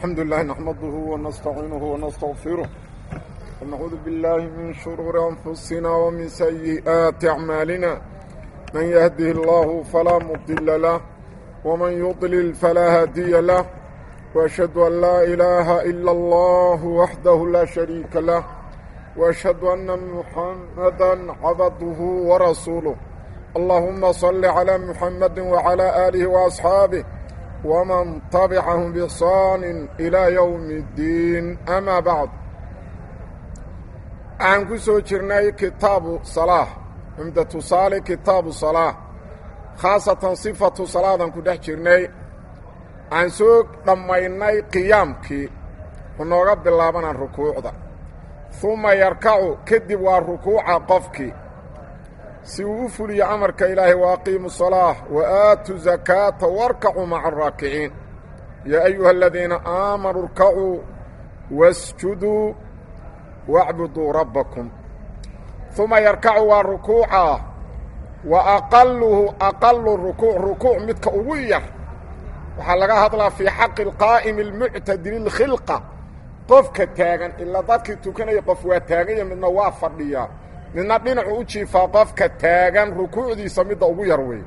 الحمد لله نحمده ونستعينه ونستغفره ونعوذ بالله من شرور أنفسنا ومن سيئات أعمالنا من يهده الله فلا مضل له ومن يضلل فلا هادي له وأشهد أن لا إله إلا الله وحده لا شريك له وأشهد أن محمدا عبده ورسوله اللهم صل على محمد وعلى آله وأصحابه ومن تبعهم بإحسان إلى يوم الدين أما بعد aan ku soo jirnay kitaabu salaa cumda tusaale kitaabu salaa khaasatan sifatu salaadan ku dhex jirnay aan soo dhammaynay qiyaamkii wuxuu nooga bilaabanaa rukuucda uma yarkacu kadib waa rukuuca qofkii si uu u fuliyo amarka ilaahay wa aqiimu salaa wa aatu zakaata warkacuu maca araakiciin yaa ayuha aladiina aamanuu irkacuu wasjuduu wacbuduu rabbakum uma yarkacu waa rukuuca wa aqaluhu aqalu rukuuc rukuuc midka ugu yar waxaa laga hadlaa fii xaqi alqaa'imi almuctadili اlkhilqa qofka taagan ilaa dadkii tukanaya qof waa taaganya midna waa fadhiyaa midna dhinacu u jiifaa qofka taagan rukuucdiisa midda ugu yar wey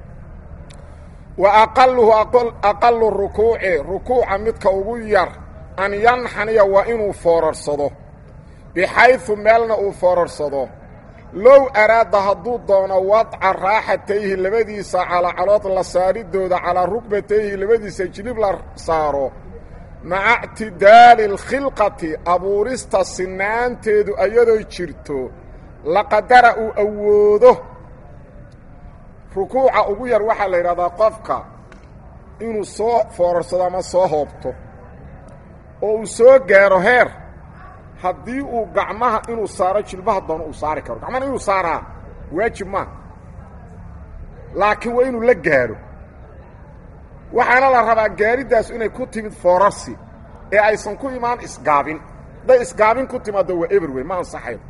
wa aqaluhu aqalu rukuuci rukuuca midka ugu yar an yanxaniya waa inuu foorarsado bixaydu meelna uu foorarsado low araada hadduu doono wadca raaxatayhi labadiisa calacalood la saaridooda calaa rukbatayhi labadiisa jilib la saaro maca ictidaali alkhilqati abuurista sinaanteedu ayadoo jirto laqadara uu awoodo rukuuca ugu yar waxaa la yidhahdaa qofka inuu soo foorarsado ama soo hoobto oo uu soo gaaro heer haddii uu gacmaha inuu saaro jilbaha doono uu saari karo gacmahana inuu saaraa waajib maaha laakiin waa inuu la gaaro waxaana la rabaa gaariddaas inay ku timid foorarsi ee aysan ku imaan isgaabin hadday isgaabin ku timaaddo waa eber wey ma ansaxayo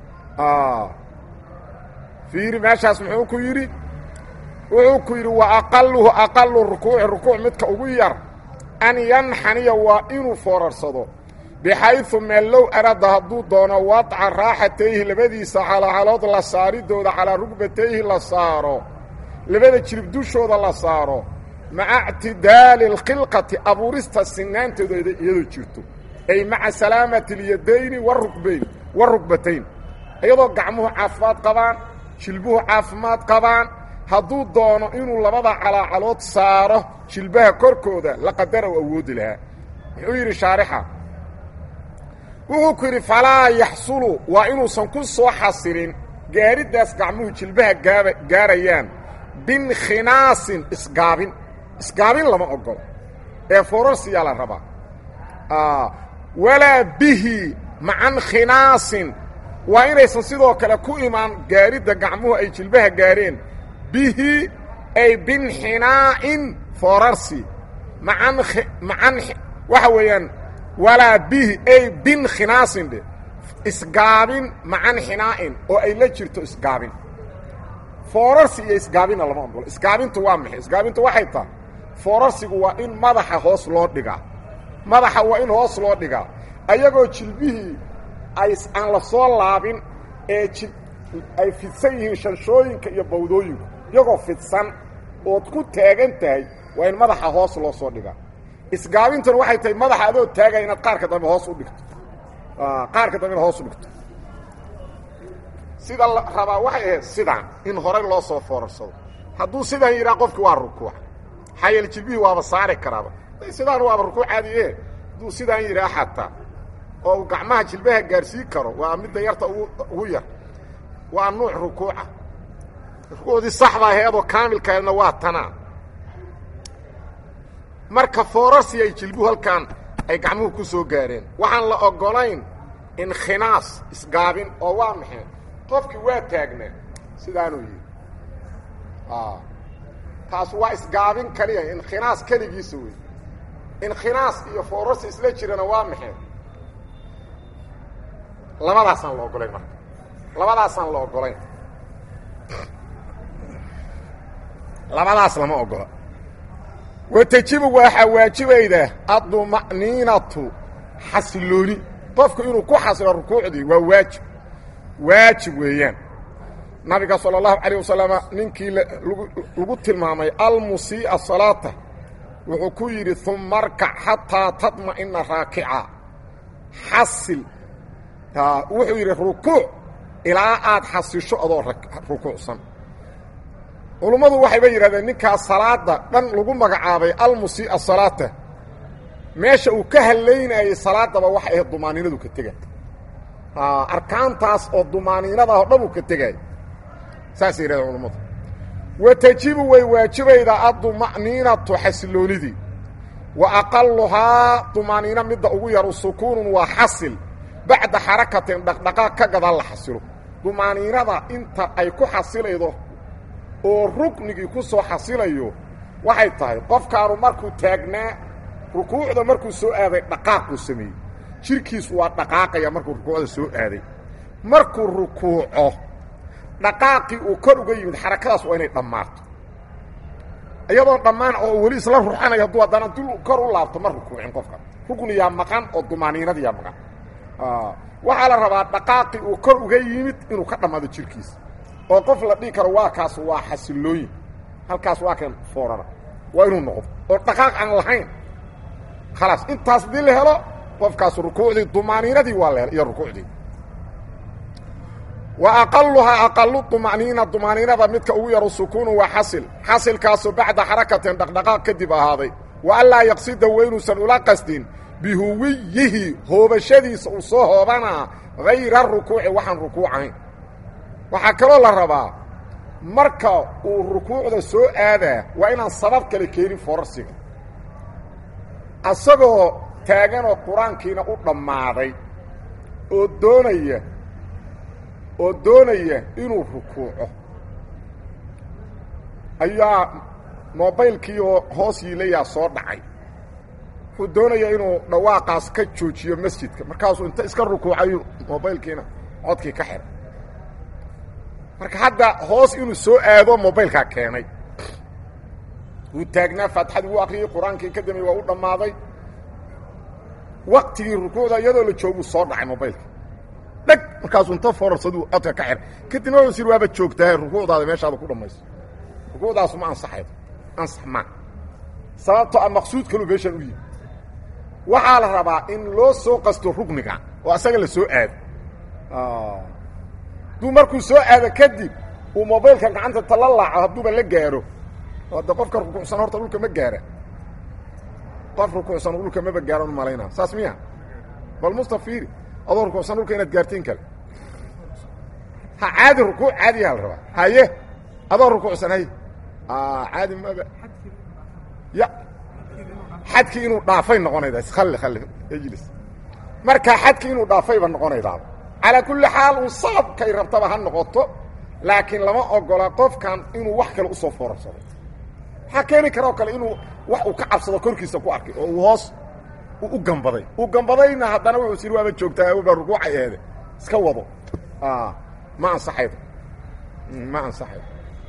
fiiri meeshaas muxuu ku yidhi wuxuu ku yidhi wa aqaluhu aqalu rukuuci rukuuc midka ugu yar an yanxaniya waa inuu foorarsado bixaydu meel low arada hadduu doono wadca raaxatayhi labadiisa calacalood la saaridooda calaa rugbatayhi la saaro labada jirib dushooda la saaro maca ictidaali alkhilqati abuurista sinaantooda iyadoo jirto ay maca salaamati اlyadayni warukbayn warukbatayn iyadoo gacmuhu caafimaad qabaan jilbuhu caafimaad qabaan hadduu doono inuu labada calaacalood saaro jilbaha korkooda laqadara u awoodi lahaa muxuu yidhi shaarixa wuxuu ku yidhi falaa yaxsulu waa inuusan ku soo xasilin gaariddaas gacmuhu jilbaha gaaba gaarayaan binkhinaasin isgaabin isgaabin lama ogolo ee fororsiyaa la rabaa walaa bihi macan khinaasin waa inaysan sidoo kale ku imaan gaaridda gacmuhu ay jilbaha gaareen bihi ay binxinaa'in foorarsi maan macan waxa weeyaan walaa bihi ay binkhinaasin dhe isgaabin macan xinaa'in oo ay la jirto isgaabin foorarsi iyo isgaabinna lama ogolo isgaabintu waa maxay isgaabintu waxay tahay foorarsigu waa in madaxa hoos loo dhigaa madaxa waa in hoos loo dhigaa ayagoo jilbihii ay aan la soo laabin ee ji ay fidsan yihiin shanshooyinka iyo bawdooyinku iyagoo fidsan ood ku taagan tahay waa in madaxa hoos loo soo dhigaa isgaabintuna waxay tahay madaxa adoo taagaya inaad qaarka dambe hoos u dhigto qaarka dambe inaad hoos u dhigto sida la rabaa waxay ahayd sidaan in horey loo soo foorarsado hadduu sidaan yidhaha qofki waa rukuuc xayal jilbihii waaba saari karaaba sidaan waaba rukuuc caadi e hadduu sidaan yidhaha xataa oo uu gacmaha jilbaha gaarsiin karo waa midda yarta ugu yar waa nuuc rukuuca rukuucdii saxda aheedoo kaamilkaedna waa tanaa marka foorarsi ay jilbuhu halkaan ay gacmuhu ku soo gaareen waxaan la ogolayn inkhinaas isgaabin oo waa maxay qofkii waa taagnaa sidaanuu yidhi taas waa isgaabin kaliya inkhinaas keligiisa wey inkhinaas iyo foorarsi isla jirana waa maxay labadaasaan la ogolayn marka labadaasaan la ogolayn labadaas lama ogola wa tejibu waxaa waajibayda adduma'niinatu xasilooni qofku inuu ku xasilo rukuucdii waa waajib waajib weeyaan nabiga salى الlahu عalيه wasalama ninkii lagu tilmaamay almusii'a salaata wuxuu ku yidhi uma arkac xataa tadma'ina raakica xasil wuxuu yidhi rukuuc ilaa aad xasisho adoo rukuucsan culummadu waxayba yidhahdeen ninkaa salaada dhan lagu magacaabay almusii'a salaata meesha uu ka hadlaynayey salaadaba waxay ahayd dumaaniinadu ka tega arkaantaas oo dumaaniinada oo dhan uu ka tegay saasay yidhahdeen culummadu wa tejibu way waajibaydaa adduma'niinatu xasiloonidii wa aqaluhaa dumaaniino midda ugu yaru sukuunun waa xasil bacda xarakatin dhaqdhaqaaq ka gadaan la xasilo dumaaniinada inta ay ku xasilaydo oo ruknigii ku soo xasilayo waxay tahay qofkaanu markuu taagnaa rukuucda markuu soo aaday dhaqaaquu sameeyey jirkiisu waa dhaqaaqaya markuu rukuucda soo aaday markuu rukuuco dhaqaaqii uu kor uga yimid xarakadaas waa inay dhammaato iyadoo dhammaan oo weli isla ruxanayo hadduu haddana dul kor u laabto ma rukuucin qofka rukniyaa maqan oo dumaaniinadiyaa maqan waxaa la rabaa dhaqaaqii uu kor uga yimid inuu ka dhammaado jirkiisa oo qof la dhihi karo waa kaas waa xasilooyin halkaas waa kan foorana waa inuu noqdo oo dhaqaaq aan lahayn khalaas intaas haddii la helo qofkaas rukuucdii dumaaniinadii waa la hel iyo rukuucdii wa aqaluhaa aqalu duma'niina dumaaniinada midka ugu yaro sukuunu waa xasil xasilkaasoo bacda xarakatin dhaqdhaqaaq kadib ahaaday wa anlaa yaqsida waynuusan ula qasdin bihuwiyihi hoobashadiisa uu soo hoobanaa hayra rukuuci waxaan rukuucahayn waxaa kaloo la rabaa marka uu rukuucda soo aadaa waa inaan sabab kale keenin forarsiga asagoo taaganoo qur-aankiina u dhammaaday oo doonaya oo doonaya inuu rukuuco ayaa mobaylkii oo hoos yiilayaa soo dhacay wuxuu doonaya inuu dhawaaqaas ka joojiyo masjidka markaasuu inta iska rukuucayu mobaylkiina codkii ka xiray marka hadda hoos inuu soo aado mobaylkaa keenay wuu taagnaa faatixadii wuu akriyey qur-aankii ka dambeey waa u dhammaaday waktigii rukuucda iyadoo la jooguu soo dhacay mobaylka dheg markaasuu inta forarsaduu codka ka xiray kadibna wuxuu sir waaba joogtaa rukuucdaada meeshaada ku dhammayso rukuucdaasu ma ansaxaydo ansax maa sababtoo a maqsuud kaluu meeshaan u yimi waxaa la rabaa in loo soo qasto rukniga oo asaga la soo aado hadduu markuu soo aado kadib uu mobaylka gacanta tala laaco hadduuba la gaaro hadda qofka rukuucsan horta dhulka ma gaara qof rukuucsan dhulka maba gaaran malaynaa saas miya bal mustafiiri adoo rukuucsan dhulka inaad gaartiin kale ha caadi rukuuc caadiyaa la rabaa haye adoo rukuucsan hay caadi maba ya xadkii inuu dhaafay noqonaydaa khalli khalli ejlis markaa xadkii inuu dhaafayba noqonaydaaba calaa kulli xaal uu sababkay rabtaba ha noqoto laakiin lama ogola qofkan inuu wax kale usoo foorarsado waxaa keeni karoo kale inuu wax uu ka cabsado korkiisa ku arkay oo uu hoos u gambaday uu gambadayna haddana wuxuu siri waaba joogtaa ba rukuucay eede iska wado ma ansaxaydo ma ansaxaydo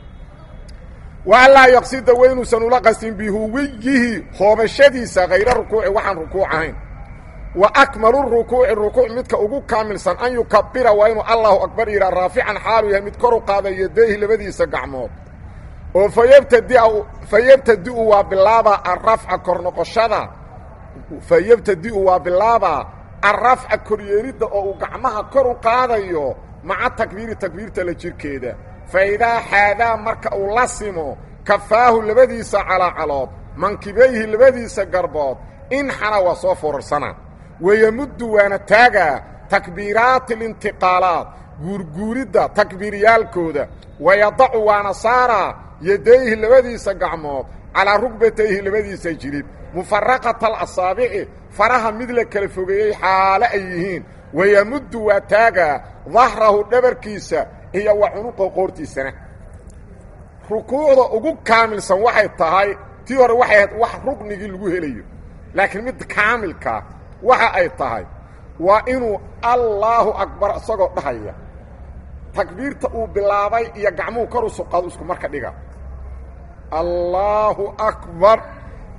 waalaa yaqsida waynuusan ula qastin bihuwiyihi hoobashadiisa hayra rukuuci waxaan rukuuc ahayn wa akmalu rukuuci rukuuc midka ugu kaamilsan an yukabira waa inuu allahu akbar yidhaa raafican xaalu yahay mid kor u qaada yadayhi labadiisa gacmood oo fayabtadia fayabtadi'u waa bilaabaa arafca kor noqoshada fayabtadi'u waa bilaabaa arafca koryeelidda oo uu gacmaha kor u qaadayo maca takbiiri takbiirta la jirkeeda faidaa xaadaa marka uu la simo kafaahu labadiisa calaacalood mankibayhi labadiisa garbood inxana waa soo foorarsanaa wayamuddu waana taagaa takbiiraati alintiqaalaat guurguuridda takbiiryaalkooda wayadacu waana saaraa yadayhi labadiisa gacmood calaa rugbatayhi labadiisa jilib mufaraqata alasaabici faraha mid la kala fogeeyey xaale ay yihiin wayamuddu waa taagaa dahrahu dhabarkiisa iyo wa cunuqa qoortiisana rukuucda ugu kaamilsan waxay tahay tii hore waxay ahayd wax ruknigii lagu helayo laakiin mid kaamilkaa waxa ay tahay waa inuu allaahu akbar isagoo dhahaya takbiirta uu bilaabay iyo gacmuhu kor u suqaado isku marka dhiga allaahu akbar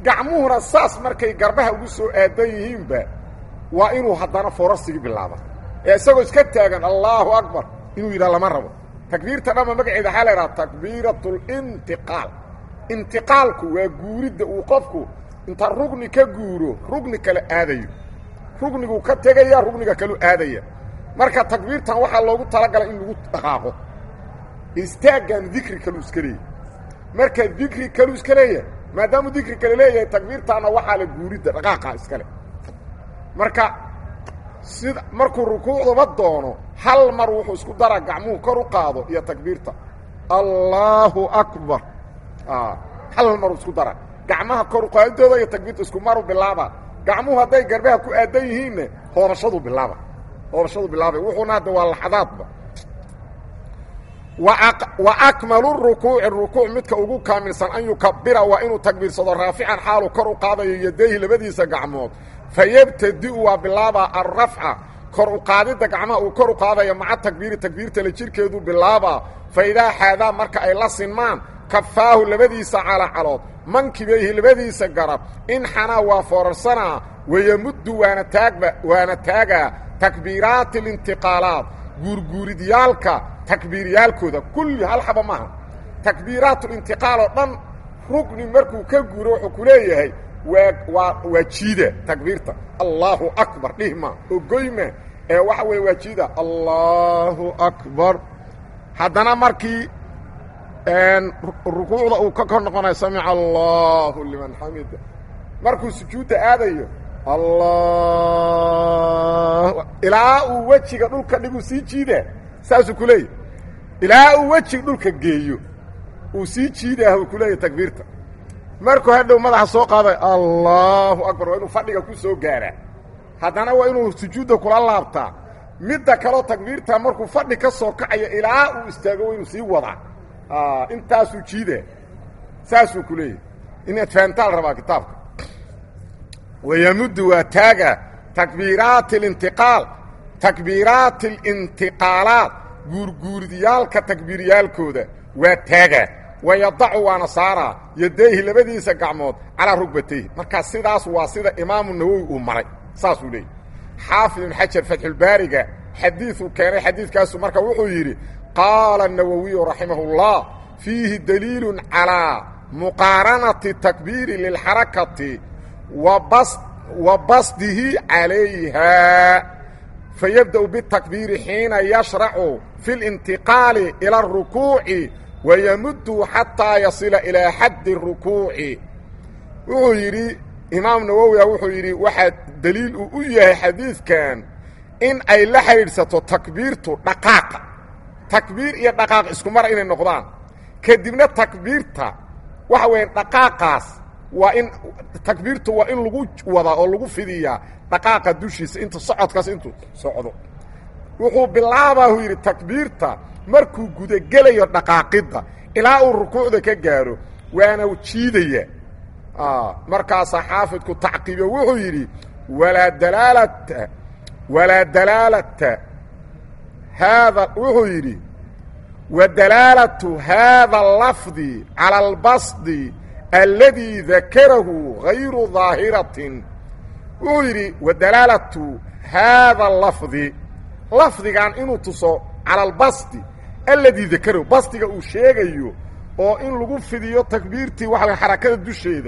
gacmuhuna saas markay garbaha ugu soo aadan yihiinba waa inuu haddana foorarsigii bilaaba ee isagoo iska taagan allaahu akbar inuu yidhaha lama rabo takbiirta dhamma magaceeda waxaa la idhaha takbiirat lintiqaal intiqaalku waa guuridda uu qofku inta rugni ka guuro rugni kale aadayo rugniguu ka tegaya rugniga kaleu aadaya marka takbiirtan waxaa loogu talagalay in lagu dhaqaaqo istaaggan dikri kaluu iska leeyahy marka dikri kaluu iska leeyahay maadaamuu dikri kale leeyahay takbiirtaana waxaa la guuridda dhaqaaqa iskale marka sida markuu rukuucdaba doono hal mar wuxuu isku dara gacmuhu kor u qaado iyo takbiirta allaahu akbar hal maruu isku dara gacmaha kor uqaadidooda iyo takbiirta isku maru bilaaba gacmuhu hadday garbaha ku aadan yihiinna hoorashadu bilaaba hoorashadu bilaabay wuxuuna hadda waa laxadaadba wa akmalu rukuuci rukuuc midka ugu kaamilsan an yukabira waa inuu takbiirsado raafican xaalu kor u qaadayo yadayhi labadiisa gacmood fayabtadi'u waa bilaabaa alrafca kor u qaadidda gacmaha uu kor u qaadayo maca takbiiri takbiirtale jidhkeedu bilaabaa fa idaa xaadaa marka ay la sinmaan kafaahu labadiisa calacalood mankibayhi labadiisa garab in xanaa waa foorarsanaa wayamuddu waana taagba waana taagaa takbiiraati alintiqaalaat guurguuridyaalka takbiiryaalkooda kulli hal xaba maaha takbiiraatulintiqaal oo dhan rugni markuu ka guuro wuxuu ku leeyahay waa waa waa jiida takbiirta allaahu akbar dhihma ogoyma ee waxa weeye waa jiida allaahu akbar haddana markii rukuucda uu ka kor noqonayo samica allahu liman xamida markuu sujuudda aadayo allah ilaa uu wejiga dhulka dhiguu sii jiidaa saasuu ku leeyahy ilaa uu wejiga dhulka geeyo uu sii jiidaah uu ku leeyahy takbiirta markuu hadhow madaxa soo qaaday allahu akbar waa inuu fadhiga ku soo gaaraa haddana waa inuu sujuudda kula laabtaa midda kaloo takbiirta markuu fadhi ka soo kacayo ilaa uu istaago waa inuu sii wadaa intaasuu jiidaa saasuu ku leeyahy inaad fahamtaal rabaa kitaabka wayamuddu waa taaga takbiiraati alintiqaal takbiiraati alintiqaalaat guurguuridyaalka takbiiryaalkooda waa taagaa wayadacu waana saaraa yadayhi labadiisa gacmood calaa rugbatayhi markaa sidaas waa sida imaamu nawowi uu maray saasuu leeyahy xaafid ibn xajar fatxulbaariga xadiiuu keenay xadiidkaasu marka wuxuu yidhi qaala الnawowiyu raximah اllah fiihi daliilu calىa muqaaranati takbiiri lilxarakati wa basdihi calayha fayabdأu bitakbiiri xiina yashracu fi اlintiqaali ilى الrukuuci wayamuddu xataa yasila ilaa xaddi الrukuuci wuxuu yidhi imaam nawowiya wuxuu yidhi waxaa daliil uu u yahay xadiidkan in ay la xidhiidhsato takbiirtu dhaqaaqa takbiir iyo dhaqaaq isku mar inay noqdaan kadibna takbiirta waxa weya dhaqaaqaas waa in takbiirtu waa in lagu wadaa oo lagu fidiyaa dhaqaaqa dushiisa inta socodkaas intuu socdo wuxuu bilaabaa uu yidhi takbiirta markuu gudagelayo dhaqaaqidda ilaa uu rukuucda ka gaaro waana jiidaya markaasaa xaafidku tacqiibiyo wuxuu yidhi walaa dalaalata walaa dalaalata haada wuxuu yidhi wadalaalatu haada lafdi calى اlbasdi aladii dakarahu gayru daahiratin wuxuu yidhi wadalaalatu haada lafdi lafdigan inuu tuso calى اlbasdi aladii dakarahu basdiga uu sheegayo oo in lagu fidiyo takbiirtii waxa way xarakada dusheeda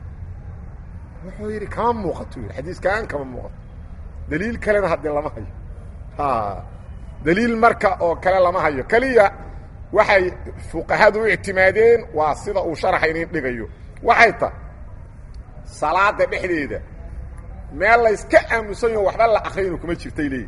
wuxuu yidhi kama muuqato yidhi xadiiskaan kama muuqato daliil kalena haddii lama hayo daliil marka oo kale lama hayo keliya waxay fuqahadu u ictimaadeen waa sida uu sharaxa inin dhigayo waxay tahay salaada dhexdeeda meel layska aamusan yaho waxba la akriyaynu kuma jirtay leeyihi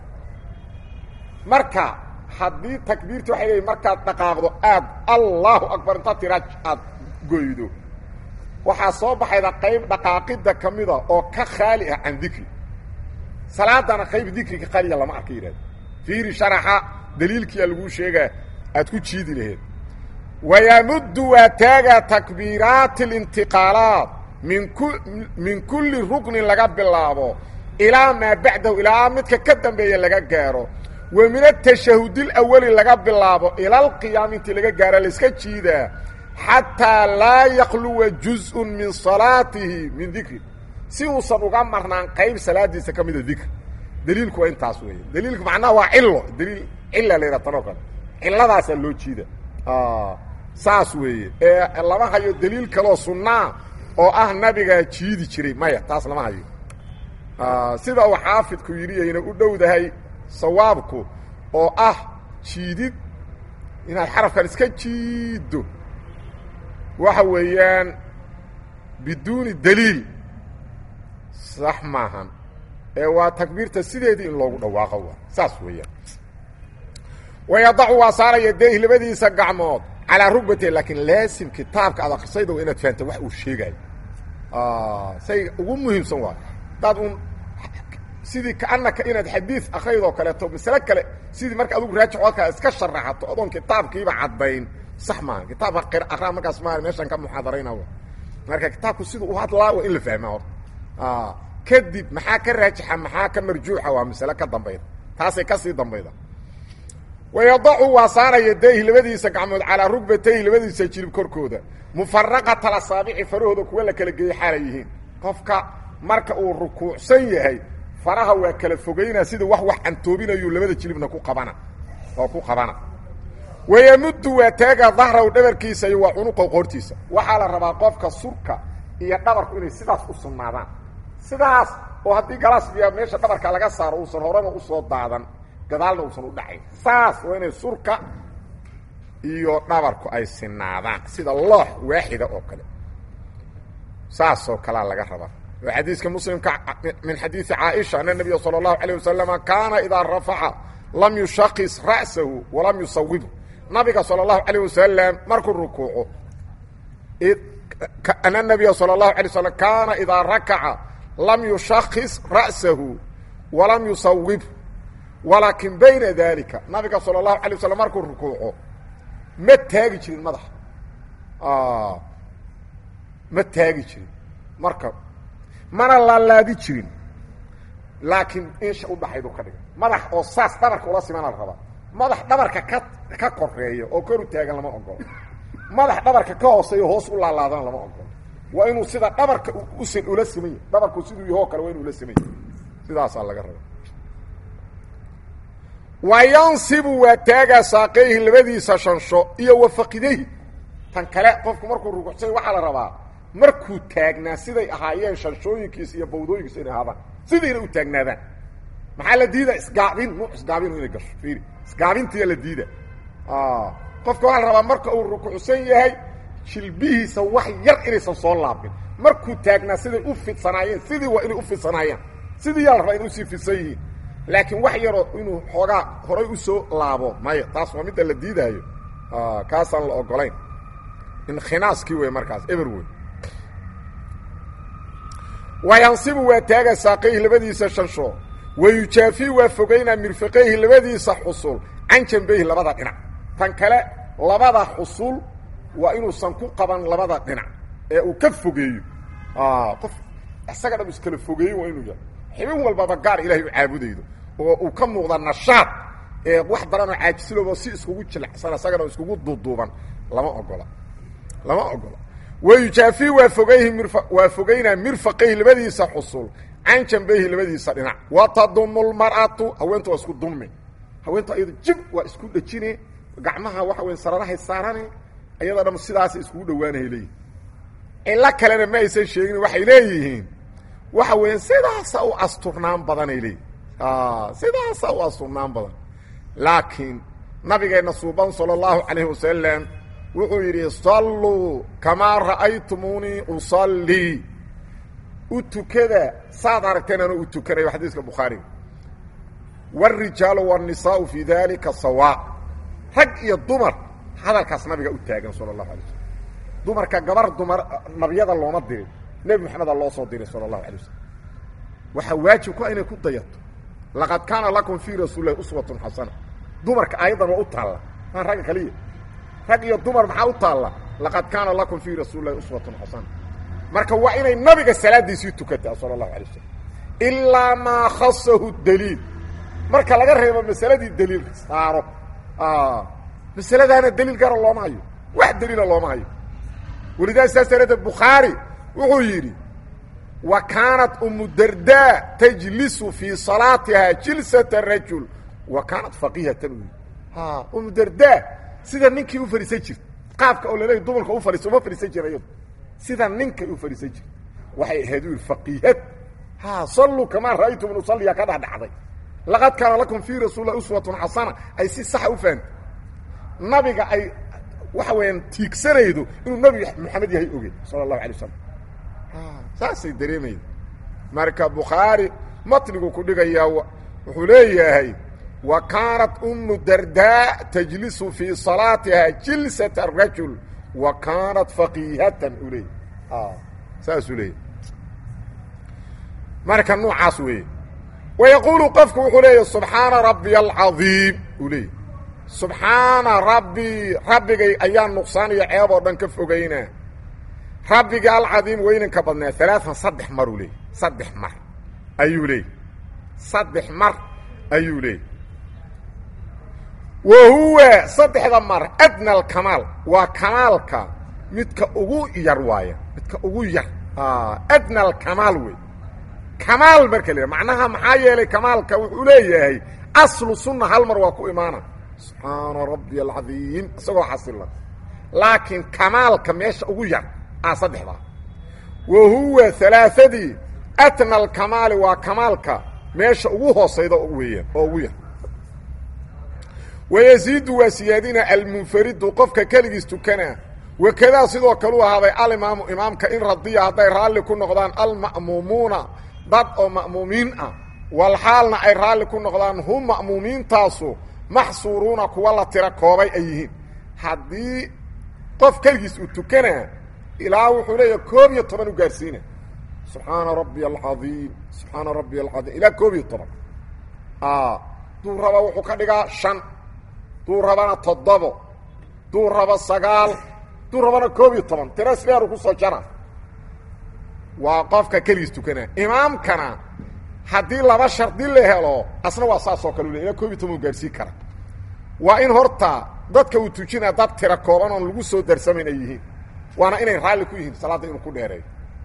marka haddii takbiirta waxay leeyihin markaad dhaqaaqdo aad allahu akbar intaad tiraa aad goydo waxaa soo baxayda qayb dhaqaaqidda ka mida oo ka khaali ah can dikri salaadana qayb dikriga khaliya lama arka yidhahdo fiiri sharaxa daliilkiia laguu sheegaa aad ku jiidi laheed wayamuddu waa taagaa takbiiraati alintiqaalaat min ku min kulli ruknin laga bilaabo ilaa maa bacdahu ilaa midka ka dambeeya laga gaaro wa min atashahudil awali laga bilaabo ilaalqiyaam intii laga gaaro layska jiidaa xataa laa yakluwa juzءun min salaatihi min dikri si uusan uga marnaan qayb salaadiisa ka mida dikr daliilku waa intaas weeye daliilku macnaha waa cilo daliil cila la yidhaha tanoo kale ciladaasaa loo jiida saas weeye ee lama hayo daliil kaloo sunnaa oo ah nabigaa jiidi jiray maya taas lama hayo sida uu xaafidku yidhi ayna u dhowdahay sawaabku oo ah jiidid inaad xarafkan iska jiiddo waxa weeyaan biduuni daliil sax maahan ee waa takbiirta sideedii in loogu dhawaaqo waa saas weeyaan wayadacu waa saaraya deeh labadiisa gacmood calaa rugbate laakiin laasim kitaabka aad akrisayda waa inaad fahamta wax uu sheegaayo say ugu muhiimsan waayo hadaad un sidii kaanaka inaad xadiid akraydoo kaleeto masale kale sidii marka adugu raajix oo kale iska sharaxato odoon kitaabkiiba caddayn sax maaha kitaabka qir aqraa markaas ma meeshaan ka muxaadarayna marka kitaabku siduu u hadlaa waa in la fahmaa horta kadib maxaa ka raajixa maxaa ka marjuuxa waa masale ka dambayda taasay kasii dambayda wayadacu waa saaraya dayhi labadiisa gacmood calaa rugbatayhi labadiisa jilib korkooda mufaraqata asaabici farahooda kuwa la kala geeyey xaalay yihiin qofka marka uu rukuucsan yahay faraha waa kala fogaynaa sida wax wax cantoobinayuu labada jilibna ku qabana oo ku qabana wayamuddu waa taaga dahraw dhabarkiisa iyo waa cunuqa qoortiisa waxaa la rabaa qofka surka iyo dhabarku inay sidaas u sugnaadaan sidaas oo haddii galaas biyaa meesha dhabarka laga saaro uusan horena usoo daadan gadaalna uusan u dhacayn saas waa inay surka iyo dhabarku ay sinaadaan sida loox waaxida oo kale saasoo kalea laga rabaa oo xadiiska muslimka min xadiidi caaisha ana nabiya salى اllahu alيه wasalama kaana idaa rafaca lam yushakis ra'sahu walam yusawibhu nabiga salى اllahu alيه wasalam markuu rukuuco ana nabiya salى اlahu alay slam kaana idaa rakaca lam yushakis ra'sahu walam yusawibhu walaakin bayna dalika nabiga salى اlahu alay waslm markuu rukuuco ma taagi jirin madaxa ma taagi jirin marka mana laalaadi jirin laakiin insha udhaxaydu ka dhiga madax oo saas dhabarka ula simana la rabaa madax dhabarka ka ka koreeya oo kor u taagan lama ogolo madax dhabarka ka hooseeyo hoos u laalaadana lama ogolo waa inuu sida dhabarka usan ula siman yahy dhabarku siduu yahoo kale waa inu ula siman yahy sidaasaa laga raba wa yansibu waa taagaa saaqeyhi labadiisa shansho iyo wafaqidayhi tan kale qofku markuu rukuucsay waxaa la rabaa markuu taagnaa siday ahaayeen shanshooyinkiisa iyo bawdooyinkiisa inay ahaadaan sidayna u taagnaadaan maxaa la diida isgaabin nuuc isgaabin inay gasho fiiri isgaabintiya la diida qofka waxaa la rabaa marka uu rukuucsan yahay jilbihiisa wax yar inaysan soo laabin markuu taagnaa siday u fidsanaayeen sidii waa inay u fidsanaayeen sidii yaa la rabaa inay usii fidsan yihiin laakiin wax yaroo inuu xoogaa horay usoo laabo maya taas waa midda la diidaayo kaasaan la ogolayn inkinaaskii wey markaas eber wey wayansibu waa taaga saaqayhi labadiisa shansho wayujaafi waa fogaynaa mirfaqayhi labadiisa xusul can jambeyhi labada dhinac tan kale labada xusul waa inuusan ku qaban labada dhinac ee uu ka fogeeyo qof isaga dham iskala fogeeyo waa inuu yahay xibin walbaba gaar ilahay u caabudaydo oo uu ka muuqda nashaad ee wax daranoo caajisiloobo si iskugu jilacsan isagana iskugu duuduuban lama ogola lama ogola wayujaafi waa fogayhi mir waa fogaynaa mirfaqayhi labadiisa xusul can jambeyhi labadiisa dhinac wa tadumu lmar'atu haweenta waa isku dumi haweenta ayado jib waa isku dhejine gacmaha waxa weya sararahay saarane ayadoo dham sidaasay iskugu dhowaanahay leeyihin cilo kalena ma aysan sheegin waxay leeyihiin waxa weya sidaasa u asturnaan badanay leeyihin sidaasa u asturnaan badan laakiin nabigeenna suuban salى اllahu calayh wasalam wuxuu yidhi salluu kamaa ra'aytumuunii usallii u tukada saad aragteen anuu u tukanayo xadiiska bukhaariga wاrijaalu wالnisaau fii dalika sawaa rag iyo dumar hadalkaas nabiga u taagan salى الlahu alay slm dumarka gabar dumar nabiyada looma dirin nebi moxameda loo soo diray salى الlahu alay waslm waxaa waajib ku inay ku dayato laqad kaana lakum fii rasuuli lahi uswatun xasana dumarka aayaddan waa u taalla maa ragga kaliya rag iyo dumar maxaa u taalla laqad kaana lakum fii rasuuli lahi uswatun xasana marka waa inay nabiga salaadiisii tukataa sala allahu alay wasalam ilaa maa khasahu daliil marka laga reebo masaladii daliilka saaro masaladaana daliil gara looma hayo wax daliila looma hayo welidaa saas daraaddeed bukhaari wuxuu yidhi wa kaanat umu dardaa tajlisu fii salaatihaa jilsata rajul wa kaanat faqihatan u yidhi ha umu dardaa sida ninkii u fadhiisan jirta qaabka oo laleeyahy dumarka u fadhiiso uma fadhiisan jira iyadu sida ninkay u fadhiisan jirta waxay ahayd u yidhi faqiihad ha salluu kamaa ra'aytum in usalliya ka dhexdhacday laqad kaana lakum fii rasuulilah uswatun xasana ay si saxa u fahamtay nabiga ay waxa weeyaan tiigsanaydo inuu nabi maxamed yahay oge sala allahu alay wasalam saasay dareemayda marka bukhaari matnigu ku dhigayaa wuxuu leeyahay wa kaanat umu dardaa tajlisu fii salaatiha jilsata rajul wa kaanat faqiihatan u leeyay saasuu leeyahy marka noocaas weeye wayaquulu qofku wuxuu leeyahy subxaana rabbiya alcadiim uu leeyahy subxaana rabbii rabbigay ayaa nuqsaaniyo ceeb oo dhan ka fogaynaa rabbiga alcadiim weynanka badnaa alaaan saddex mar uu leeyay saddex mar ayuu leeyay saddex mar ayuu leeyay wa huwa saddexda mar adna alkamaal waa kamaalka midka ugu yar waaya midka ugu yar adna alkamaal wey kamaal marka la macnaha maxaa yeelay kamaalka wuxuu leeyahay aslu sunna hal mar waa ku imaana subxaana rabbi alcadiim isagoo xasila laakiin kamaalka meesha ugu yar a saddexdaa wa huwa alaaadii atna alkamaali waa kamaalka meesha ugu hoosayda weeyaan oo ugu yar wayaziidu waa siyaadina almunfaridu qofka keligiis tukana wakadaa sidoo kale u ahaaday alimaamu imaamka in radiya hadday raalli ku noqdaan alma'muumuuna dad oo ma'muumiin ah walxaalna ay raalli ku noqdaan hum ma'muumiintaasu maxsuuruuna kuwa la tira koobay ay yihiin haddii qof keligiis uu tukanaa ilaa wuxuu leeyahay koob iyo toban u gaarsiina subxaana rabbiya alcadiim subxaana rabbiya alcadiim ilaa koob iyo toban duu raba wuxuu ka dhigaa shan duu rabana toddobo duu raba sagaal duu rabana koob iyo toban tira isdheeru kusoo jara waa qofka keligiis tukanaa imaamkana haddii laba shardi la helo asna waa saasoo kale u le ilaa koob iyo toban u gaarsiin kara waa in horta dadka uu tujinaa dad tira kooban oon lagu soo darsamayn ay yihiin waana inay raalli ku yihiin salaadda inuu ku dheereeyo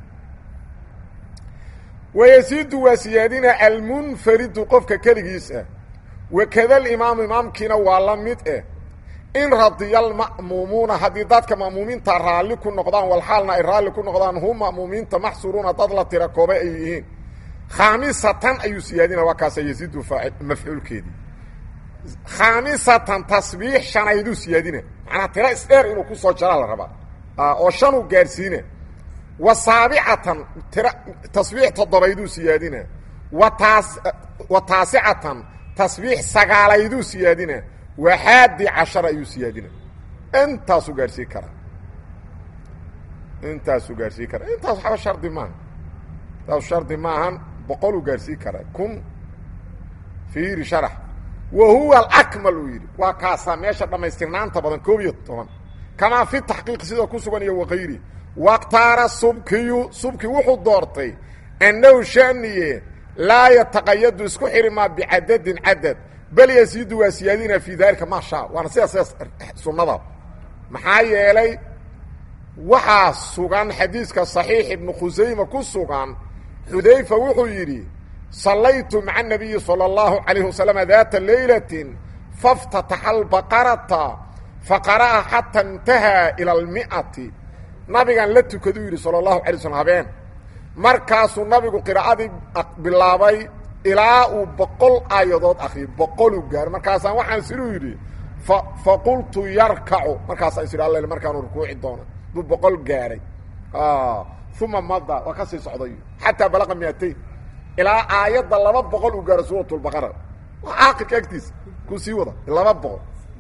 wayaziidu waa siyaadina almunfaridu qofka keligiis ah wakada alimaamu imaamkiina waa la mid eh in radiya alma'muumuuna haddii dadka ma'muumiinta raalli ku noqdaan walxaalna ay raalli ku noqdaan hum ma'muumiinta maxsuruuna dad la tira koobay ay yihiin khaamisatan ayuu siyaadina waa kaasa yaziidu mafcuulkeedii khaamisatan tasbiix shanayduu siyaadina macnaa tira isdheer inuu ku soo jaraa la rabaa oo shanuu gaadhsiina wa saabicatan tira tasbiix toddobayduu siyaadina wa taas wa taasicatan tasbiix sagaalayduu siyaadina wa xaadi cashara ayuu siyaadina intaasuu gaadhsiin karaa intaasuu gaadhsiin karaa intaas waxba shardi maaha intaas shardi maahan boqoluu gaadhsiin karaa kun fiiri sharax wa huwa alakmal uu yidhi waa kaasaa meesha dhammaystirnaanta badan koob iyo toban kamaa fi taxqiiq sida ku sugan iyo wakayri wakhtaara subkiyu subki wuxuu doortay annahu shaniye laa yataqayadu isku xirimaa bicadadin cadad bal yasiidu waa siyaadina fii daalika maa shaa waana sidaa sidaas sunnada maxaa yeelay waxaa sugan xadiiska saxiix ibnu khusayma ku sugan xudayfa wuxuu yidhi sallaytu maca anabiyi salى اllahu calayh wasalam daata laylatin faاftataxa albaqarata faqara'a xata intahaa ila almi'ati nabigan la tukaduu yidhi salى اllahu alay slm habeen markaasuu nabigu qiraa'adii bilaabay ilaa uu boqol aayadood akriyo boqoluu gaaro markaasaan waxaan siduu yidhi faqultu yarkacu markaasaan is idhi all markaanu rukuuci doona buu boqol gaaray uma mada waa ka sii socday xataa balaqa miatayn ilaa aayadda laba boqol uu gaaro suurat lbaqara waa aakirka agtiisa kuu sii wada laba boqol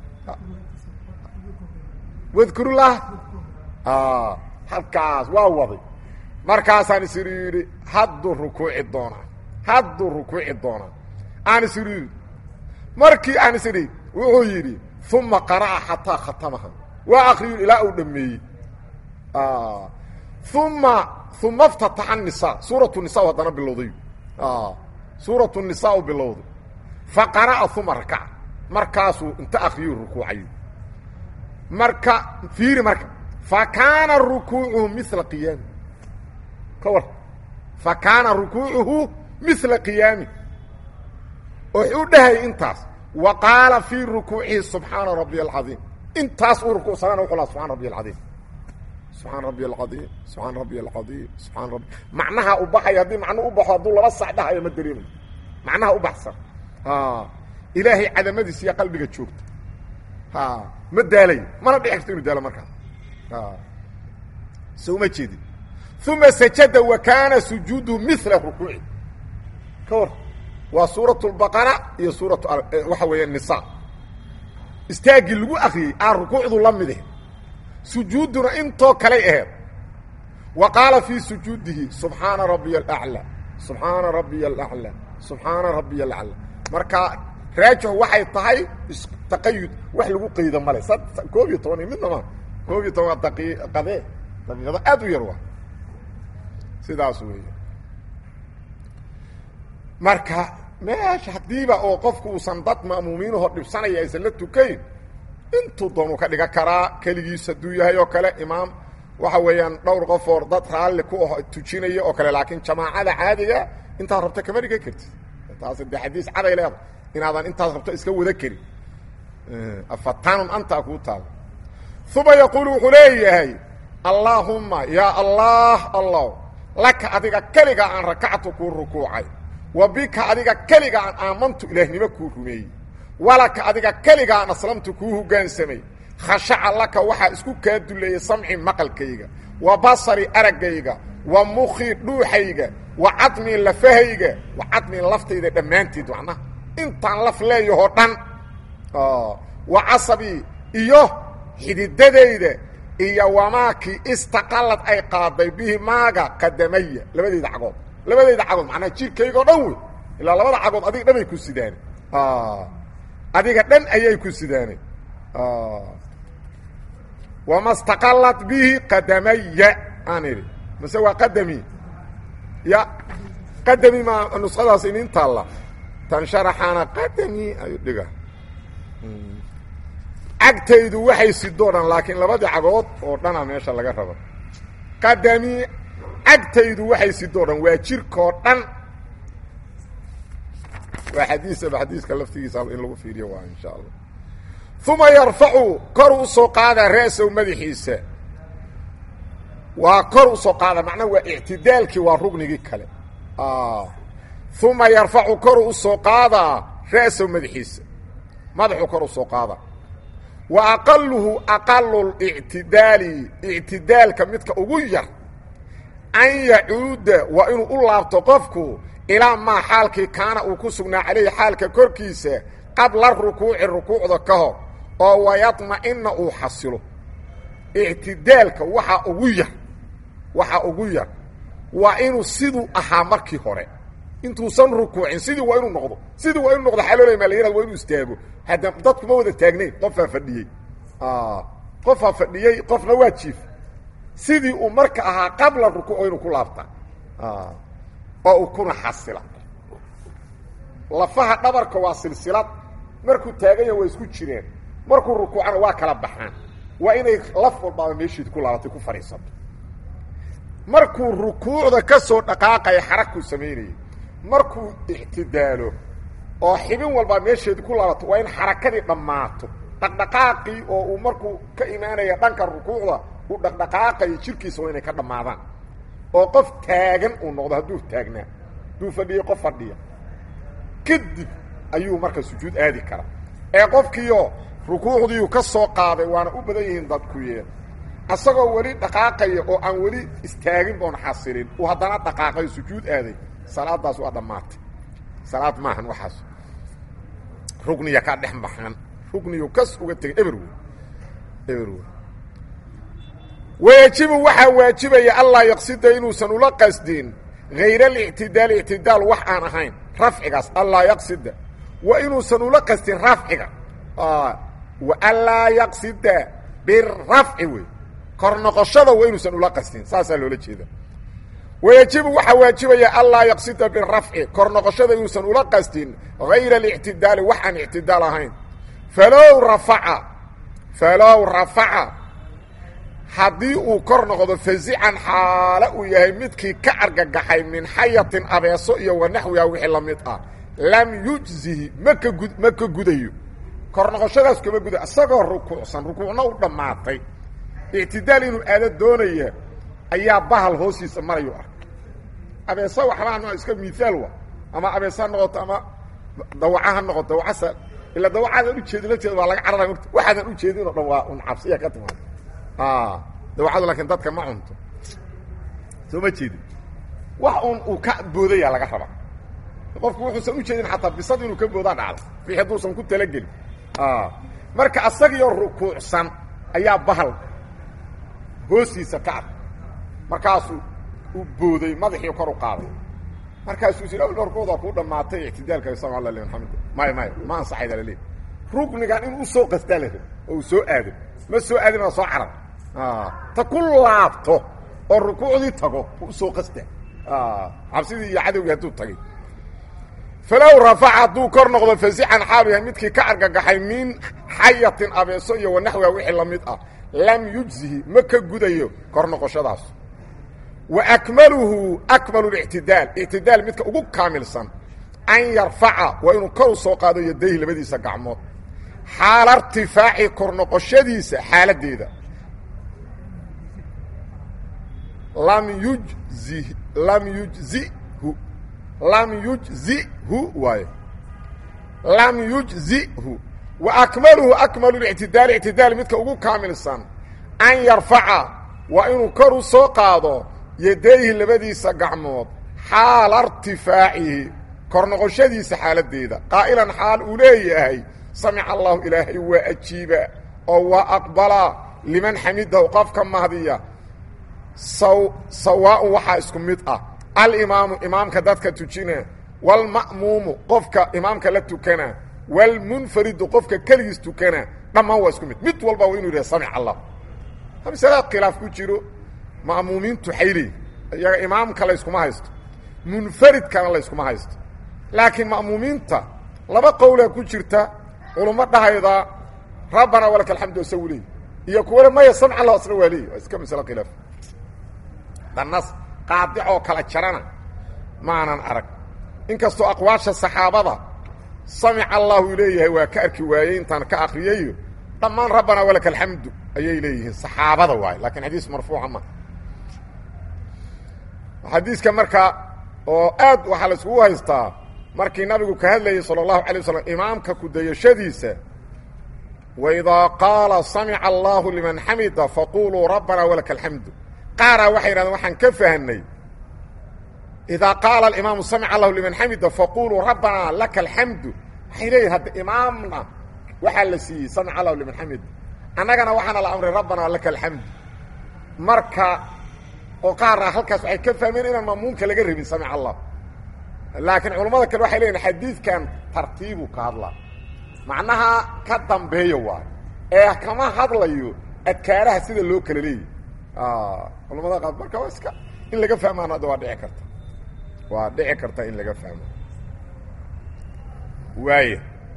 wadkurlah halkaas waa waday markaasaan is idhi yidhi hadduu rukuuci doonaa hadduu rukuuci doonaa aan is idhi yidhi markii aan is idhi wuxuu yidhi uma qara'a xataa khatamaha waa akriyu ilaa uu dhameeyey uma uma اftataxa الnisa suuraة الnisa haddana bilowday suuraة الnisa u bilowday faqara'a uma rakaca markaasuu inta akriyu rukuucayo marka fiiri marka fa kaana rukuucuhu mila qiyaami ka war fa kaana rukuucuhu mila qiyaami wuxuu dhahay intaas wa qaala fii rukuucihi subxaana rabbiya alcadiim intaas uu rukuucsanana wuxuu laha subxana rabbiya alcadiim subxaan rabbiy alcadiim subxaan rabbiy alcadiim subxaan rabbi macnaha u baxaya haddii macnuu u baxo hadduu laba sax dhahayo ma dareemayo macnaha u baxsan ilaahay cadamadiisa iyo qalbiga joogta ma daalayo mana dhici karto inu daalo markaa so uma jeedin uma sajada wa kaana sujuudu mila rukuuci ka war waa suurat lbaqara iyo suuratu waxa weeya nisa istaaggii lagu akriyey aa rukuucdu la mide sujuuduna intoo kalay aheed wa qaala fii sujuudihi subxaana rabbiya alaclى subxaana rabbiya alaclى subxaana rabbiya alaclى marka raajix waxay tahay taqayud wax lagu qaydo male koob iyo toban midna ma koob iyo toban waa daqiiqade daqiiqado aad u yar waa sidaas weey marka meesha haddiiba oo qofku uusan dad ma'muumiinahoo dhibsanaya aysan la tukayn intuu doonuu ka dhigan karaa keligiis hadduu yahay oo kale imaam waxa weeyaan dhowr qof oo dad raalli ku ah tujinaya oo kale laakiin jamaacada caadiga intaad rabto kama dhigan kartid taas de xadiis caday leeda inaadan intaas rabto iska wada karin afatanun antaa kuu taala uma yaquulu wuxuu leeyahay allaahumma yaa allah allah laka adiga keliga aan rakactu kuu rukuucay wa bika adiga keliga aan aamantu ilaahnimo kuu rumeeyey walaka adiga keliga aan aslamtu kuu hoggaansamay khashaca laka waxaa isku kaa duleeyey samci maqalkayga wa basari araggayga wa mukhi dhuuxayga wa cadmii lafahayga wa cadmii laftayda dhammaanteed macnaha intaan laf leeyahoo dhan wa casabii iyo xididadayda iyo wamaakii istaqallad ay qaaday bihi maaga qadamaya labadayda cagood labadayda cagood macnaha jirkaygao dhan wey ilaa labada cagood adiga dhanay ku sidaane adiga dhan ayay ku sidaane wama staqallad bihi qadamaya aan idhi mase waa qadami ya qadami ma nuskhadaas inin taalla tan sharaxaana qadami ayu dhiga cagtaydu waxay sidoo dhan laakiin labadii cagood oo dhana meesha laga rabo qadami cagtaydu waxay sidoo dhan waa jirkoo dhan waa xadiisaba xadiiska laftigiisa in lagu fiiriyo waa insha allah uma yarfacu kor u soo qaada ra'sow madaxiisa waa kor u soo qaada macnaha waa ictidaalkii waa rugnigii kale uma yarfacu koru u soo qaadaa ra'sow madaxiisa madaxuu kor u soo qaada wa aqaluhu aqalu lictidaali ictidaalka midka ugu yar an yacuuda waa inuu u laabto qofku ilaa maa xaalkii kaana uu ku sugnaa calayhi xaalka korkiisa qabla rukuuci rukuucda ka hor oo wayadma'ina uu xasilo ictidaalka waxaa ugu yar waxaa ugu yar waa inuu siduu ahaa markii hore intuusan rukuucin sidii waa inuu noqdo sidii waa inuu noqdo xaloolay maa la yihahdo waa inuu istaago hadda dadku ma wada taagnayn qofaa fadhiyey qofaa fadhiyey qofna waa jiif sidii uu marka ahaa qabla rukuuc waa inuu ku laabtaa oo uu kuna xasila lafaha dhabarka waa silsilad markuu taaganya waa isku jireen markuu rukuucana waa kala baxaan waa inay laf walbaaba meesheed ku laabatay ku fadhiisato markuu rukuucda ka soo dhaqaaqaya xaragkuu samaynayay markuu ictidaalo oo xibin walbaa meesheedi ku laabato waa in xarakadii dhammaato dhaqdhaqaaqii oo uu markuu ka imaanaya dhanka rukuucda uu dhaqdhaqaaqayo jirkiisa waa inay ka dhammaadaan oo qof taagan uu noqdo hadduu taagnaa hadduu fadhiyey qof fadhiya kadib ayuu marka sujuud aadi karaa ee qofkiioo rukuucdiiu ka soo qaaday waana u badan yihiin dadku yeel asagoo weli dhaqaaqaya oo aan weli istaagin oon xasilin uu haddana dhaqaaqayo sujuud aaday salaadaas waa dhammaatay salaad maahan waxaas rugniya ka dhex baxan rugniyu kas uga tegay eberwe eberwe wayajibu waxaa waajibaya allaa yaqsida inuusan ula qasdin hayr alictidaali ictidaal wax aan ahayn rafcigaas allaa yaqsida wa inuusan ula qasdin rafciga wa anlaa yaqsida birafci wey kor noqoshada waa inuusan ula qasdin saasaa loola jeeda wayajibu waxaa waajibaya allaa yaqsida birafci kor noqoshada inuusan ula qasdin hayra alictidaali wax aan ictidaal ahayn falow rafaca falow rafaca haddii uu kor noqdo fazican xaalo uu yahay midkii ka argagaxay min xayatin abeeso iyo wanaxwiha wixii la mid ah lam yujzihi maka gud ma ka gudayo kor noqoshadaas kama gudayo isagoo rukuucsan rukuucna u dhammaatay ictidaal inuu aado doonaya ayaa bahal hoostiisa marayu ah abeeso waxbaa iska miaal wa ama abeesa ha noqoto ama dawaca ha noqoto dawacasa ilaa dawacaadan ujeedin lafteeda waa laga carara mota waxaadan ujeedin o dhan waa un cabsiya ka timaado dawacadu laakiin dadka ma cunto soo ma jeedin wax un uu ka boodaya laga rabaa qofku wuxuusan ujeedin xataa bisad inuu ka boodaa dhacdo wixii hadduusan ku talagelin marka asagiyo rukuucsan ayaa bahal hoostiisa ka ad markaasuu u booday madaxii kor u qaaday markaasuu is dhorkooda kuu dhammaatay ictidaalka sama alla liman xamid maya maya ma ansaxayda laleey ruknigan in u soo qastaa la rab oo uu soo aado ma soo aadin waa soo carar ta ku laabto oo rukuucdii tago u soo qasta cabsidii iyo cadowgii hadduu tagay falow rafaca hadduu kor noqdo fasican xaalu yahay midkii ka argagaxay min xayatin abeeso iyo wanaxwiha wixii la mid ah lam yujzihi ma ka gudayo kor noqoshadaas wa akmaluhu akmalu lictidaal ictidaal midka ugu kaamilsan an yarfaca waa inuu kor u soo qaado yadayhi labadiisa gacmood xaala irtifaaci kor noqoshadiisa xaaladdeeda lam yujzi lam yujzihu lam yujzihu waayo lam yujzihu wa akmaluhu akmalu lictidaal ictidaal midka ugu kaamilsan an yarfaca waa inuu kor u soo qaado yadayhi labadiisa gacmood xaala irtifaacihi kor noqoshadiisa xaaladdeeda qaa'ilan xaal uu leeyahay samica allahu ilaahay waa ajiiba oo waa aqbalaa liman xamidahu qofka mahdiya sawaaun waxaa isku mid ah alimaamu imaamka dadka tujina waalma'muumu qofka imaamka la tukana waalmunfaridu qofka keligiis tukana dhammaan waa isku mid mid walba waa inuu yidhaha samic allah masalaad khilaaf ku jiro ma'muumiintu xayli iyaga imaamka layskuma haysto munfaridkana layskuma haysto laakiin ma'muumiinta laba qowlaa ku jirta culummo dhahayda rabbanaa walaka alxamdu asagu leey iyo kuwana maya samc allah asna waa leey waa iska masalo khilaaf danas qaadicoo kala jarana maanan arag inkastoo aqwaasha saxaabada samic allahu leeyahay waa ka arki waayey intaan ka akriyayo dhammaan rabbanaa walaka alxamdu ayay leeyihiin saxaabada waaye lakiin xadiis marfuuca ma xadiiska markaa oo aad waxaa la iskugu haystaa markii nabigu ka hadlayay salى الlahu عalيه waslm imaamka kudayashadiisa waidaa qaala samica allahu liman xamida faquluu rabbana walaka alxamdu qaaraa waxay yidhahdeen waxaan ka fahnay idaa qaala aimaamu samica allahu liman xamida faquluu rabbana laka alxamdu waxay leeyihin hadda imaamna waxaa la siiyey samica allahu liman xamida annagana waxaana la amray rabbana laka alxamdu marka oo qaara halkaas waxay ka fahmeen inaan maamuumka laga rabin samic allah laakiin culammada kale waxay leeyihin xadiidkan tartiibu ka hadlaa macnaha ka dambeeya waayo ee kama hadlayo adkaaraha sida loo kala leeyahy culamada qaar marka waa iska in laga fahmaana hadda waa dhici karta waa dhici karta in laga fahmo waaya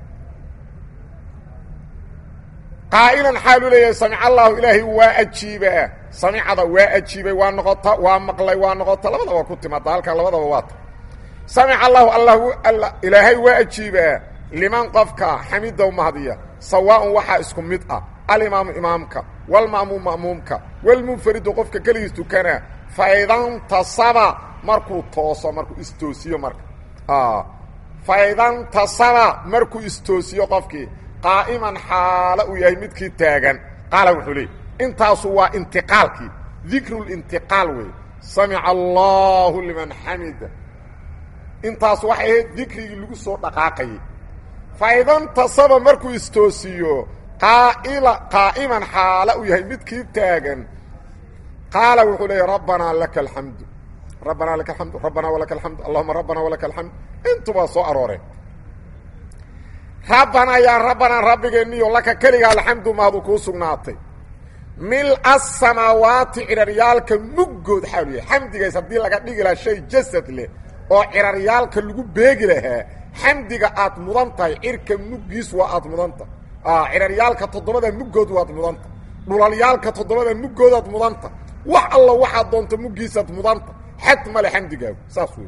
qaa'ilan xaalu leeyahay samic allahu ilaahay waa ajiibaa samicada waa ajiibay waa noqota waa maqlay waa noqota labadaba ku timaada halkan labadaba waa ta samic allahu allah ilaahay waa ajiibaa liman qofka xamidow mahdiya sawaaun waxaa isku mid ah alimaamu imaamka walma'muum ma'muumka walmunfaridu qofka keligiis tukana faidantasaba markuu tooso markuu istoosiyo marka faidantasaba markuu istoosiyo qofkii qaa'iman xaalo uu yahay midkii taagan qaala wuxuu leey intaasu waa intiqaalkii dikrulintiqaal wey samica allahu liman xamida intaas waxay ahayd dikrigii lagu soo dhaqaaqayay faidantasaba markuu istoosiyo qaaila qaa'iman xaalo uu yahay midkii taagan qaala wuxuu leeyay rabbanaa laka alxamdu rabbanaa laka alxamdu rabbanaa walaka alxamdu allahuma rabbanaa walaka alxamdu intubaa soo arooreen rabbanaa yaa rabbanaa rabbigeenniyo laka keliga alxamdu mahadu kuu sugnaatay mil asamaawaati ciraryaalka muggood xaalu yahay xamdigays haddii laga dhigi lahaa shay jasad leh oo ciraryaalka lagu beegi lahaa xamdiga aad mudan tahay cirka muggiis waa aad mudan tahay ciraryaalka toddobada muggood waad mudanta dhulalyaalka toddobada muggoodaad mudanta wax alla waxaad doonto muggiisaad mudanta xad male xamdigaagu saas wey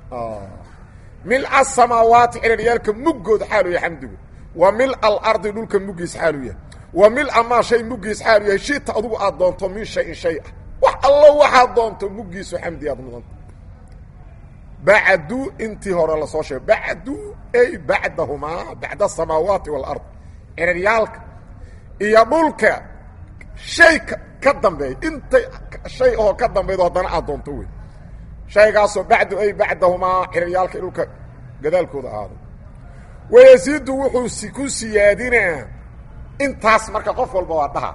mil asamaawaati ciraryaalka muggood xaalu yahay xamdigu wa mil alardi dhulka muggiis xaalu yahay wa mil amaa shay muggiis xaalu yahay shita adugu aad doonto min shayin shay ah wax allo waxaad doonto muggiisu xamdi aad mudanta bacdu intii hore lasoo sheegay bacdu ay bacdahumaa bacda asamaawaati waalard ciraryaalka iyo dhulka shay ka dambeeya intay shay oo ka dambaydo haddana aad doonto wey shaygaasoo bacdu ay bacdahumaa ciraryaalka dhulka gadaalkooda ahaaday wayasiidu wuxuu ku siyaadinaa intaas marka qof walba waa dhaha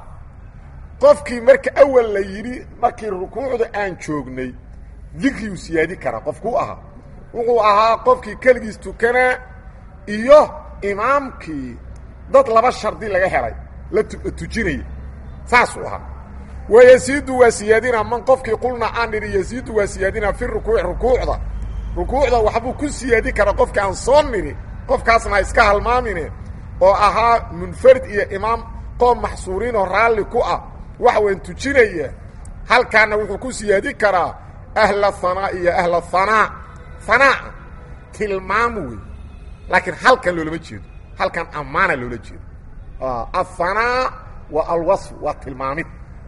qofkii marka awal la yidhi markii rukuucda aan joognay dikriyuu siyaadi karaa qofkuu ahaa wuxuu ahaa qofkii keligiis tukanaa iyo imaamkii dad laba shardi laga helay la tujinaya saasuu ahaa wayasiidu waa siyaadinaa man qofkii qulna aan nidhi yasiidu waa siyaadinaa fi rukuuci rukuucda rukuucda waxbuu ku siyaadi karaa qofkii aan soo nidhi qofkaasna ha iska halmaamine oo ahaa munfarid iyo imaam qoom maxsuuriinoo raalli ku ah wax weyn tujinaya halkaana wuxuu ku siyaadi karaa ahla hanaa iyo ahla hanaa hanaa'a tilmaam wey laakiin halkan loolama jeedo halkan ammaana loola jeedo ahanaa waa alwasf waa tilmaamid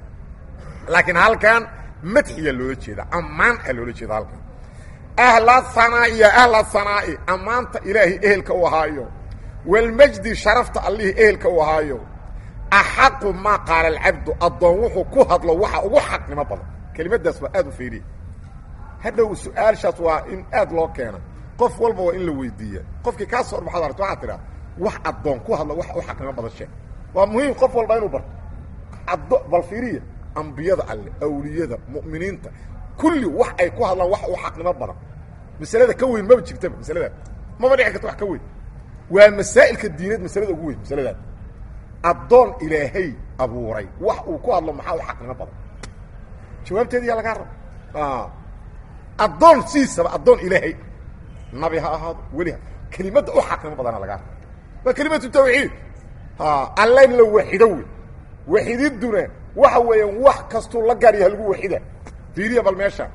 laakiin halkan madxiya loola jeeda ammaan a loola jeeda halkan ahla hanaa iyo ahla hanaa'i ammaanta ilaahay ehelka u ahaayo walmajdi sharafta allihii ehelka u ahaayo axaqu maa qaala alcabdu addoon wuxuu ku hadlo waxa ugu xaqnimo badan kelimadaas waa aad u fiiriya hadhow su-aalshaas waa in aad loo keena qof walba waa in la weydiiya qofkii kaa soo orbaxad arto waxaa tidhaa wax addoon ku hadlo waxa u xaqnimo badan sheeg waa muhiim qof walba inuu barto addo bal fiiriya ambiyada alle awliyada mu'miniinta kulli wax ay ku hadlaan wax u xaqnimo badan masalada ka weyn maba jirtaba masaladaas maba dhici karta wax ka weyn waa masaa'ilka diineed masalada ugu weyn masaladaas addoon ilaahay abuuray wax uu ku hadlo maxaa u xaqnimo badan jawaabteedi yaa lagaa raba addoon siisaba addoon ilaahay nabi ha ahaado weli ha kelimadda u xaqnimo badana lagaa raba waa kelimatu tawxiid alla in la waxido wey waxididduna waxa weeyaan wax kastuu la gaaryaha lagu waxida fiiriya bal meesha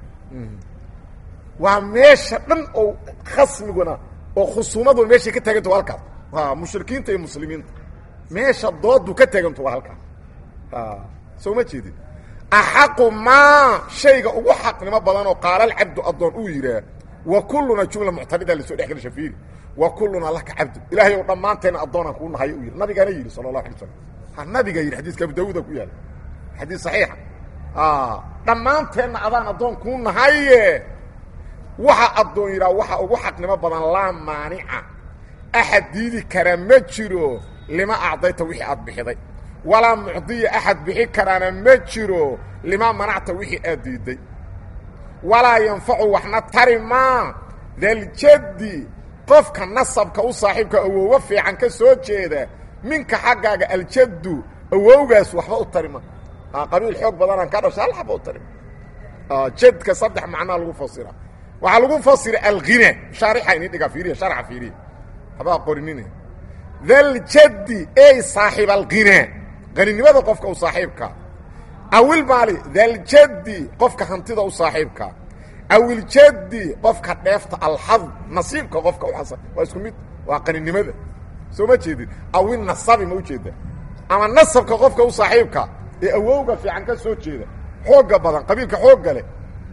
waa meesha dhan oo khasmiguna oo khusuumaduna meeshay ka taaganta waa halkaas mushrikiinta iyo muslimiinta meesha doodu ka taaganto waa halkaas soo ma jeedin axaqu maa shayga ugu xaqnimo badan oo qaala alcabdu addoon uu yidhaah wa kulluna jumla muctarida lasoo dhex gelsha fiiri wa kulluna laka cabdu ilaahay ou dhammaanteena addoonaan kuu nahayo u yidhi nabigaana yidhi sala allahu alay slam ha nabiga yidhi xadiiska abu dawuuda ku yaala xadiis saxiixa dhammaanteenna adaan addoon kuu nahaye waxa addoon yidhaha waxa ugu xaqnimo badan laa maanica axad diidi kara ma jiro lima acdayta wixii aad bixiday walaa mucdiya axad bixi karaana ma jiro lima manacta wixii aad diidday walaa yanfacu waxna tari maa daljaddi qofka nasabka u saaxiibka awoowo fiican ka soo jeeda minka xaggaaga aljaddu awowgaas waxba u tarima qabiil xoog badanaan ka dhasha hal xaba u tarima jadka saddex macnaa lagu fasira waxaa lagu fasira alghina shaarixa ini dhigaa fiiriya sharxa fiiriya habaa qorinine daljaddi ey saaxiib alghina qaninimada qofka u saaxiibka awilmaali daljaddi qofka hantida u saaxiibka awiljaddi qofka dheefta alxad nasiibka qofka u xasa waa isku mid waa qaninimada soo ma jeedin awil nasabi ma ujeeda ama nasabka qofka u saaxiibka ee awowga fiican ka soo jeeda xoogga badan qabiilka xoogga leh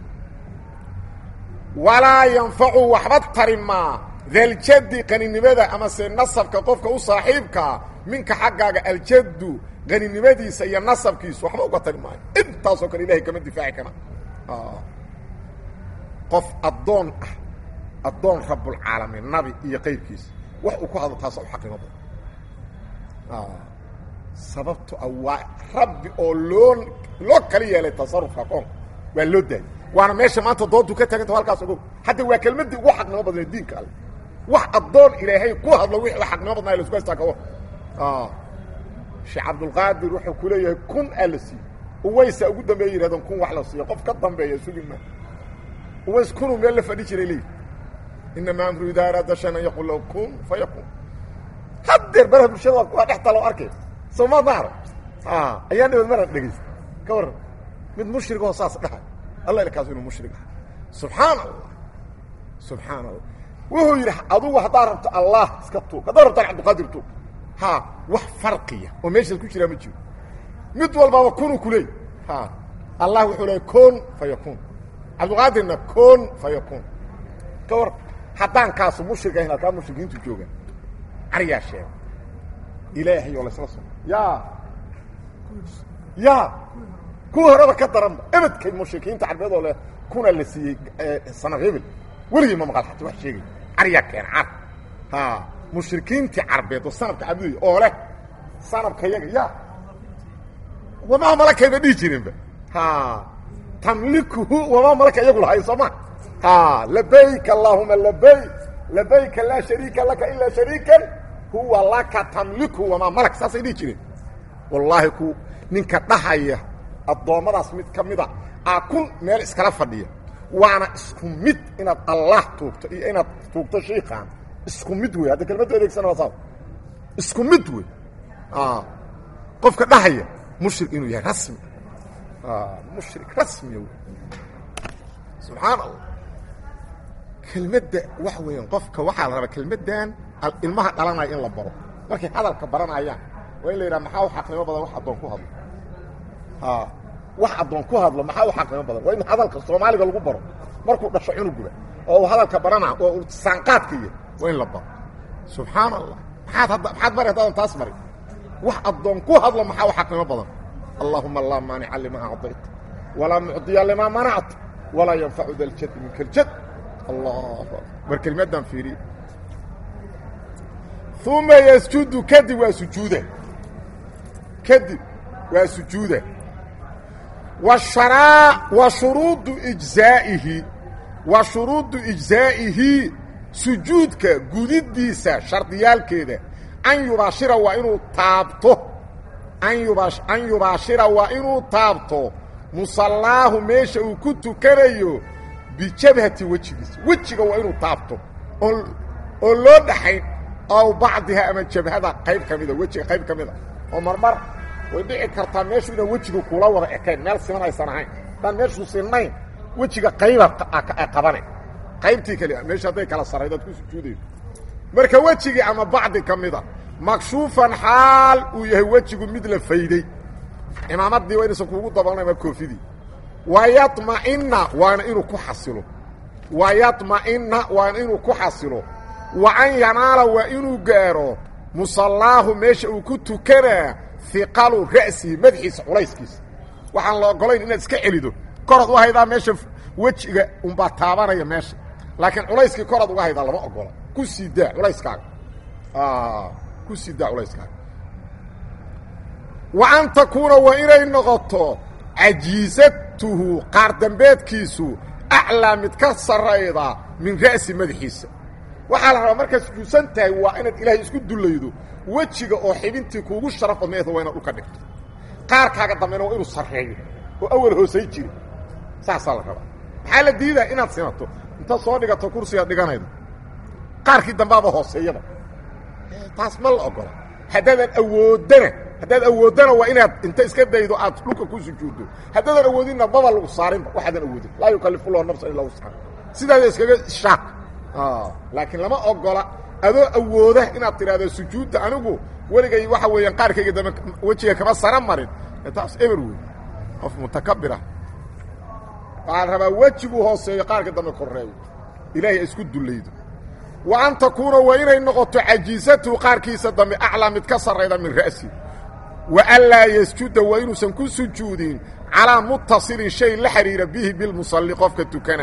walaa yanfacu waxba tari maa daljaddi qaninimada amase nasabka qofka u saaxiibkaa minka xaggaaga aljaddu qaninimadiisa iyo nasabkiisu waxba uga tari maayo intaasoo kale ilahay kama difaaci kara qof addoon ah addoon rabbulcaalamiin nabi iyo qayrkiisa wax uu ku hadlo taasa u xaqnimo badan sababto a waa rabbi oo loo loo kala yeelay tasarufka qoonka waa loo daayay waana meesha maanta doontu ka taaganta halkaas ogow hadda waa kelmadii ugu xaqnimo badnee diinka alle wax addoon ilaahay ku hadlo wixii xaqnimo badnaa lasku haystaa kawa sheekh cabdulqaadir wuxuu ku leeyahay kun aa la siiyo uwaysa ugu dambeeya yidhahdeen kun wax la siiyo qof ka dambeeya sugi ma uways kunuu meel la fadhi jiray leeyi inamaa amru idaa araada shan an yaqul lahu kun fa yakun haddeer baraha bulshada waa taaloo arkay soo ma dahro ayaan dhawad mara dhegaysta ka warran mid mushrigoo saas dhahay alla ilkaas inuu mushrig aha subxaan allah subxaan allah wuxuu yidhi adugu haddaad rabto allah iska tuug haddaad rabtaan cabdiqaadir tuug ha wax farqiya oo meeshaas ku jiraa ma jiro mid walbaba kunuu ku leey ha allah wuxuu leeyay kun fa yakun cabdiqaadirna kun fa yakun ka war haddaan kaasu mushrig ahayn halkaa mushrikiintu joogaan caryaa sheega ilaahay oo laysla so ya ya kuwa horeba ka daranba ebedkay mushrikiinta carbeed oo leh kuna la siiyey sana hebel weligii ma maqal xata wax sheegay caryaa keena car ha mushrikiintii carbeed oo sanabka cabudaya oo leh sanabka yaga ya wamaa malakayba dhihi jirinba ha tamlikuhu wamaa malaka iyagu lahayn soo ma ha labayk allahuma labayk labayka laa shariika laka ilaa shariikan huwa laka tamliku wamaa malak saasay dhihi jireen wallaahi ku ninka dhahaya addoommadaas mid ka mida aa kun meel iskala fadhiya waana isku mid inaad allah tuugto iyo inaad tuugto shiikaan isku mid wey hadda kelmaddu adeegsana waa saas isku mid wey qofka dhahaya mushrik inuu yahay rasmi mushrik rasmiya wey subxaan allah kelmadda waxa weeyaan qofka waxaa la rabaa kelmaddan ilmaha dhalanaya in la baro markay hadalka baranayaan waa in la yidhaha maxaa u xaqnimo badan wax addoon ku hadlo wax addoon ku hadlo maxaa u xaqnimo badan waa in hadalka soomaaliga lagu baro markuu dhasho cunugula oo uu hadalka barana oo uu saanqaadka iyo waa in la baro subxaan allah maxaad hadda maxaad mari haddaadan taas mari wax addoon ku hadlo maxaa u xaqnimo badan allahuma laa maanica limaa acdayta walaa mucdiya limaa manacta walaa yanfacu da ljad minka ljad allah war kelmaddan fiiriye uma ysjudu kadib waa sujuuda kadib waa sujuuda washara wa shuruudu ijzaa'ihi wa shuruudu ijzaa'ihi sujuudka gudidiisa shardiyaalkeeda an yubaashira waa inuu taabto an yubaashira waa inuu taabto musallaahu meesha uu ku tukanayo bijabhati wejigiisa wejiga waa inuu taabto oo loo dhaxayn aw bacdiha ama jabhada qayb ka mida wejiga qayb ka mida oo marmar way dhici kartaa meeshu inaan wejiga kula wada ekayn meel siman aysan ahayn haddaan meeshuu sinnayn wejiga qayba qabane qaybtii kale meesha hadday kala saraydo ad ku sujuudayso marka wejigii ama bacdi ka mida makshuufan xaal uu yahay wejigu mid la fayday cimaamaddii waa inaysan kuugu dabalnay ama koofidii wayama'ina waana inuu ku xasilo wayama'ina waana inuu ku xasilo wa an yanaala waa inuu gaaro musallaahu meesha uu ku tukanaa hiqalu ra'sihi madaxiisa culayskiisa waxaan la ogolayn inaad iska celido korad u haydaa meesha wejiga unbaa taabanaya meesha laakiin culayskii korad uga haydaa lama ogola ku sii daa culayskaaga ku sii daa culayskaaga wa an takuuna waa inay noqoto cajiisatuhu qaar dambeedkiisu aclaa mid ka sarrayda min ra'si madaxiisa waxaa la rabaa markaad sujuudsan tahay waa inaad ilaahay isku dullaydo wejiga oo xibintii kuugu sharaf badnayd waa inaad dhulka dhigto qaarkaaga dambena waa inuu sarreeyo oo awal hoosay jiri saasaa la rabaa maxaa la diidaa inaad simato inta soo dhigato kursigaad dhiganaydo qaarkii dambaaba hooseeyaba taas ma la ogola haddaadan awooddana haddaad awooddana waa inaad inta iska daydo aad dhulka ku sujuuddo haddaadan awoodinna maba lagu saarinba waxaadan awoodin laa yukalifullahu nafsan illa wuscaha sidaada iskaga shaaq laakiin lama ogola adoo awooda inaad tidhahdo sujuudda anigu weligay waxa weeyaan qaarkayga dambe wejiga kama sara marin taas eber wey qof mutakabir ah waxaa la rabaa wejigu hooseeyo qaarka dambe korreeyo ilaahay isku dullaydo wa an takuuna waa inay noqoto cajiisatuhu qaarkiisa dambe aclaa mid ka sarrayda min ra'si wa anlaa yasjuda waa inuusan ku sujuudin calaa mutasilin shay la xidhiira bihi bilmusalli qofka tukana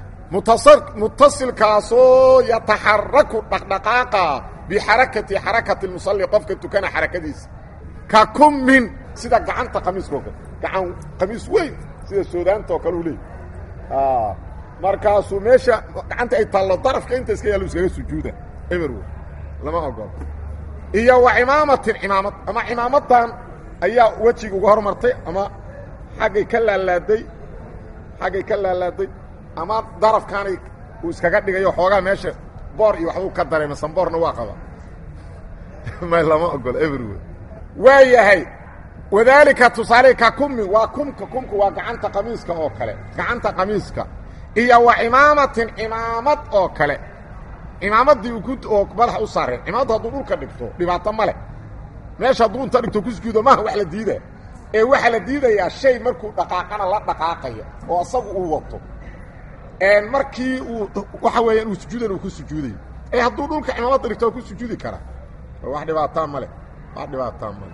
mutasilkaasoo yataxaraku dhaqdhaqaaqa bixarakati xarakati musalli qofka tukana xarakadiisa ka kummin sida gacanta qamiiskao kale gacan qamiis weyn sida soodaanta oo kale u leey markaasuu meesha gacanta ay taallo darafka inta iska yaallo iskaga sujuuda eber wey lama ogolo iyo wa cimaamatin cimaamad ama cimaamadan ayaa wejiga uga hormartay ama xaggay ka laalaaday xaggay ka laalaaday ama darafkaanay uu iskaga dhigayo xoogaa meesha boor iyo waxbuu ka dareema samboorna waa qaba may lama ogolo eber wey waa yahay wadaalika tusaale ka kumi waa kumka kumka waa gacanta qamiiska oo kale gacanta qamiiska iyo wa cimaamatin cimaamad oo kale cimaamaddii uu ku oo madaxa u saareen cimaamaddu hadduu dhulka dhigto dhibaato ma leh meesha hadduu inta dhigto ku sujuudo maaha wax la diidaya ee waxaa la diidayaa shay markuu dhaqaaqana la dhaqaaqaya oo asagu uu wato markii uu waxa weeyaan uu sujuudan uu ku sujuudayo ee hadduu dhulka cimaamadda dhigto waa ku sujuudi karaa wax dhibaataa ma leh wax dhibaataa ma leh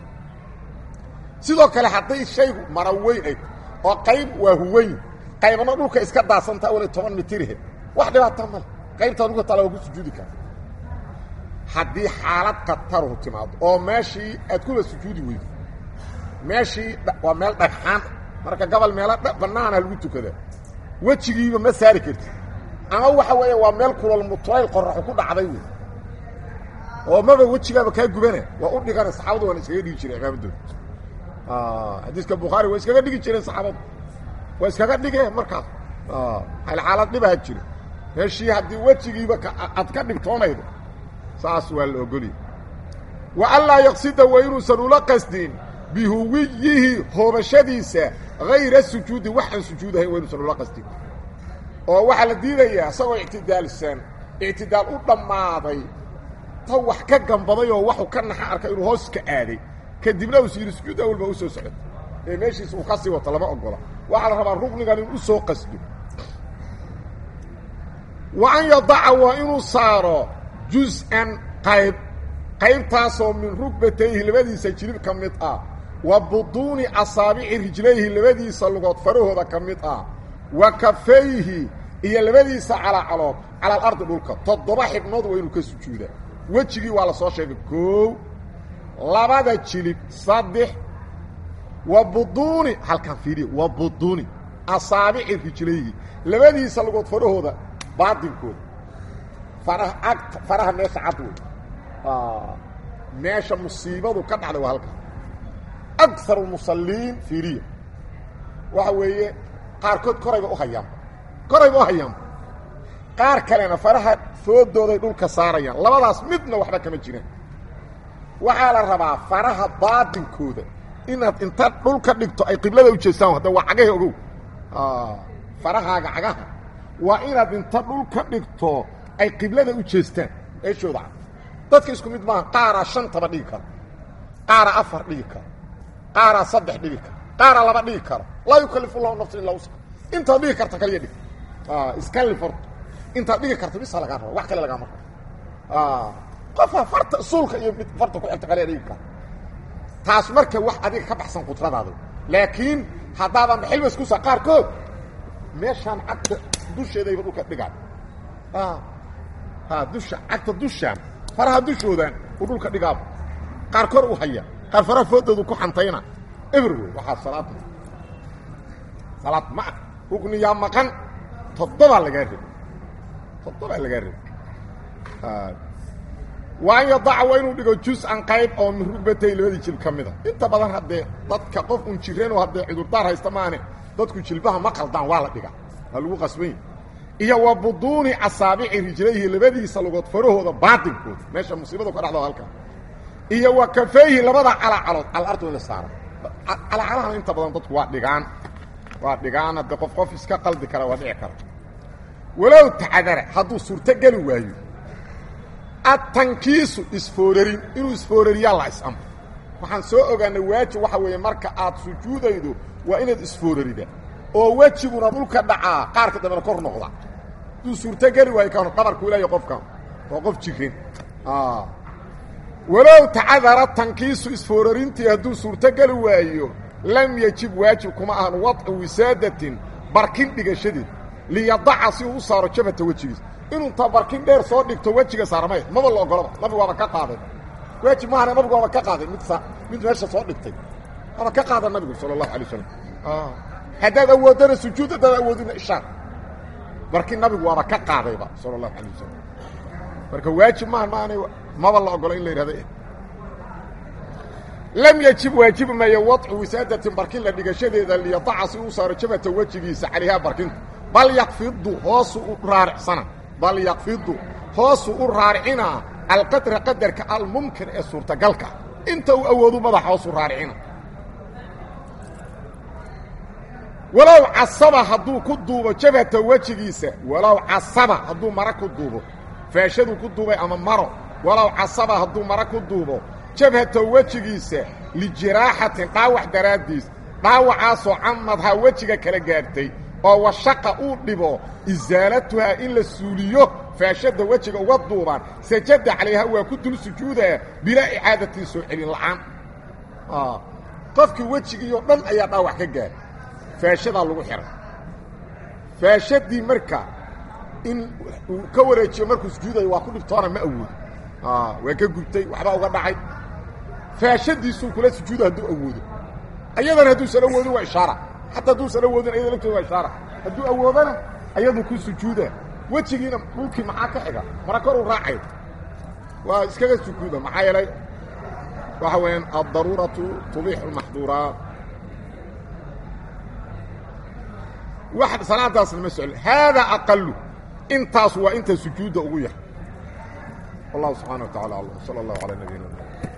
sidoo kale hadday shaygu mara weyn ay oo qayb waa huweyn qaybna dhulka iska daasanta wala toban mitirhe wax dhibaataa ma leh qaybtaa dhulka taala waa ku sujuudi karaa haddii xaalad kataruhu timaado oo meeshii aad kuba sujuudi weydo meeshii waa meel dhagxaan marka gobol meelo bannaana lagu tukadaa wejigiiba ma saari kartid ama waxa weeye waa meel kulal mutlayl qoraxu ku dhacday wey oo maba wejigaaba kaa gubana waa u dhigana saxaabadu waana iskaga dhigi jireen imaamadooda xadiiska bukhaari waa iskaga dhigi jireen saxaabadu waa iskaga dhigeen markaas hal xaalad dhibaha jira meeshii haddii wejigiiba aad ka dhigtoonaydo saas waa la ogoliyay wa anlaa yaqsida waa inuusan ula qasdin bihuwiyihi hoobashadiisa hayra sujuudi waxaan sujuudahayn waa inuusan ula qasdin oo waxaa la diidayaa isagoo ictidaalsan ictidaal u dhammaaday ta wax ka gambaday oo waxuu ka naxa arkay inuu hoos ka aaday kadibna uusi yidhi sujuud awal baa u soo socota ee meeshiisa uu ka sii wato lama ogola waxaa la rabaa rugnigan in u soo qasdo wa an yadaca waa inuu saaro jus-an qayb qaybtaasoo min rugbatayhi labadiisa jilib ka mid ah wa buduuni asaabici rijlayhi labadiisa lugood farahooda ka mid ah wa kafayhi iyo labadiisa calacalood cala alardi dhulka toddoba xibnood waa inuu ka sujuudaa wejigii waa la soo sheegay koow labada jilib saddex wa buduuni halkan fiiriya wa buduuni asaabici rijlayhi labadiisa lugood farahooda baadinkooda faraha agta faraha meesha cad wey meesha musiibadu ka dhacday waa halkan akar musaliin fiiriya waxa weeye qaarkood korayba u hayaanba korayba u hayaanba qaar kalena faraha foodooday dhulka saarayaan labadaas midna waxba kama jiraan waxaa la rabaa faraha baadinkooda inaad inta dhulka dhigto ay qiblada u jeestaan hadda waa cagahe ogow farahaaga cagaha waa inaad inta dhulka dhigto ay qiblada u jeestaan eeshooda cad dadka isku mid maaha qaaraa shantaba dhigi kara qaaraa afar dhigi kara qaaraa saddex dhigi kara qaaraa laba dhigi kara laa yukalifu llahu nafsan illaa usa intaad dhigi karta kaliya dhig iskallif horto intaad dhigi karta bisa lagaa raba wax kale lagaama rabo qofa farta suulka iyo mid farta ku xigta kaliya dhigi kara taas marka wax adiga ka baxsan qudradaada laakiin haddaadan xilbas kusa qaarkood meeshaan cagta dusheedayba dhulka dhigaan ha dusha cagta dushaan faraha dushoodan uu dhulka dhigaaba qaar kor u haya qaar faraha foodoodu ku xantayna eber wey waxaa salaad salaad ma ah rugniyaa maqan toddobaa lagaa rebi toddobaa lagaa rebi waa an yadaca waa inuu dhigo jus-an qayb oo min rugbatay labadii jilb ka mida inta badan haddee dadka qof un jireenoo haddee cudurdaar haysta maane dadku jilbaha ma qaldaan waa la dhigaa waa lagu qasbany iyo wa buduuni asaabici rijlayhi labadiisa lugood farahooda baatinkooda meesha musiibadu ka dhacdo halkaa iyo wa kafayhi labada calacalood alardu in la saara calacalahana inta badan dadku waa dhigaan waa dhigaan haddee qof qof iska qaldi kara waa dhici kara walow tacadara hadduu suurtogeli waayo atankiisu isfoorarin inuu isfoorariyaa la is-amro waxaan soo ogaanay waajib waxa weeye marka aad sujuudaydo waa inaad isfoorarida oo wejiguna dhulka dhacaa qaarka dambena kor noqda hadduu suurtogeli waayo kan qabarku ilaayo qofkan waa qof jirin walow tacadara tankiisu isfoorarintii hadduu suurtogeli waayo lam yejib waajib kuma ahan wadcu wisaadatin barkin dhigashadeed liyadaca si uu u saaro jabhata wejigiisa inuu ta barkin dheer soo dhigto wejiga saarmay maba la ogolaba nabigu waaba ka qaaday waajib maahane nabigu waaba ka qaaday mid mid meesha soo dhigtay waaba ka qaada nabigu sala allahu alay wasalam haddaad awooddana sujuud haddaad awoodina ishaar barkin nabigu waaba ka qaadayba sala allahu alay wasalam marka waajib maaha maana maba la ogolo in la yidhahdo lam yajib waajibi maayo wadcu wisaadatin barkin la dhigashadeeda liyadaca si uu saaro jabhata wejigiisa calayhaa barkinta bal yakfidu hoosu u raaricsana bal yakfidu hoosu u raaricinaa alqadra qadarka almumkin ee suurtagalka inta uu awoodu madaxa hoosu raaricina walow casaba hadduu ku duubo jabhata wejigiisa walow casaba hadduu mara ku duubo faashaduu ku duubay ama maro walow casaba hadduu mara ku duubo jabhata wejigiisa lijiraaxatin dhaawac daraaddiis dhaawacaasoo camadhaa wejiga kala gaartay oo washaqa uu dhibo isaalatuhaa in la suuliyo faashadda wejiga uga duubaan sajada calayha waa ku dul sujuudaa bilaa icaadatin soo celin la'aan qofkii wejigiioo dhan ayaa dhaawac ka gaara faashadaa lagu xihay faashadii marka in uu ka wareejiyo markuu sujuudayo waa ku dhibtoona ma awoodo waa ka gubtay waxbaa uga dhacay faashadiisuu kula sujuuda hadduu awoodo ayadana hadduusan awoodin waa ishaara xataa hadduusan awoodin ayada lafteeda waa ishaara hadduu awoodana ayadu ku sujuuda wejigiina dhulkii maxaa ka xiga mara kor u raacay waa iskaga sujuuda maxaa yeelay waxa weeyaan addaruuratu tubiixu lmaxduuraat wax salaadaasna ma socon haadaa aqalu intaas waa inta sujuudda ugu yahay wallahu subxana wa tacala alam sala allahu calaa nabiyina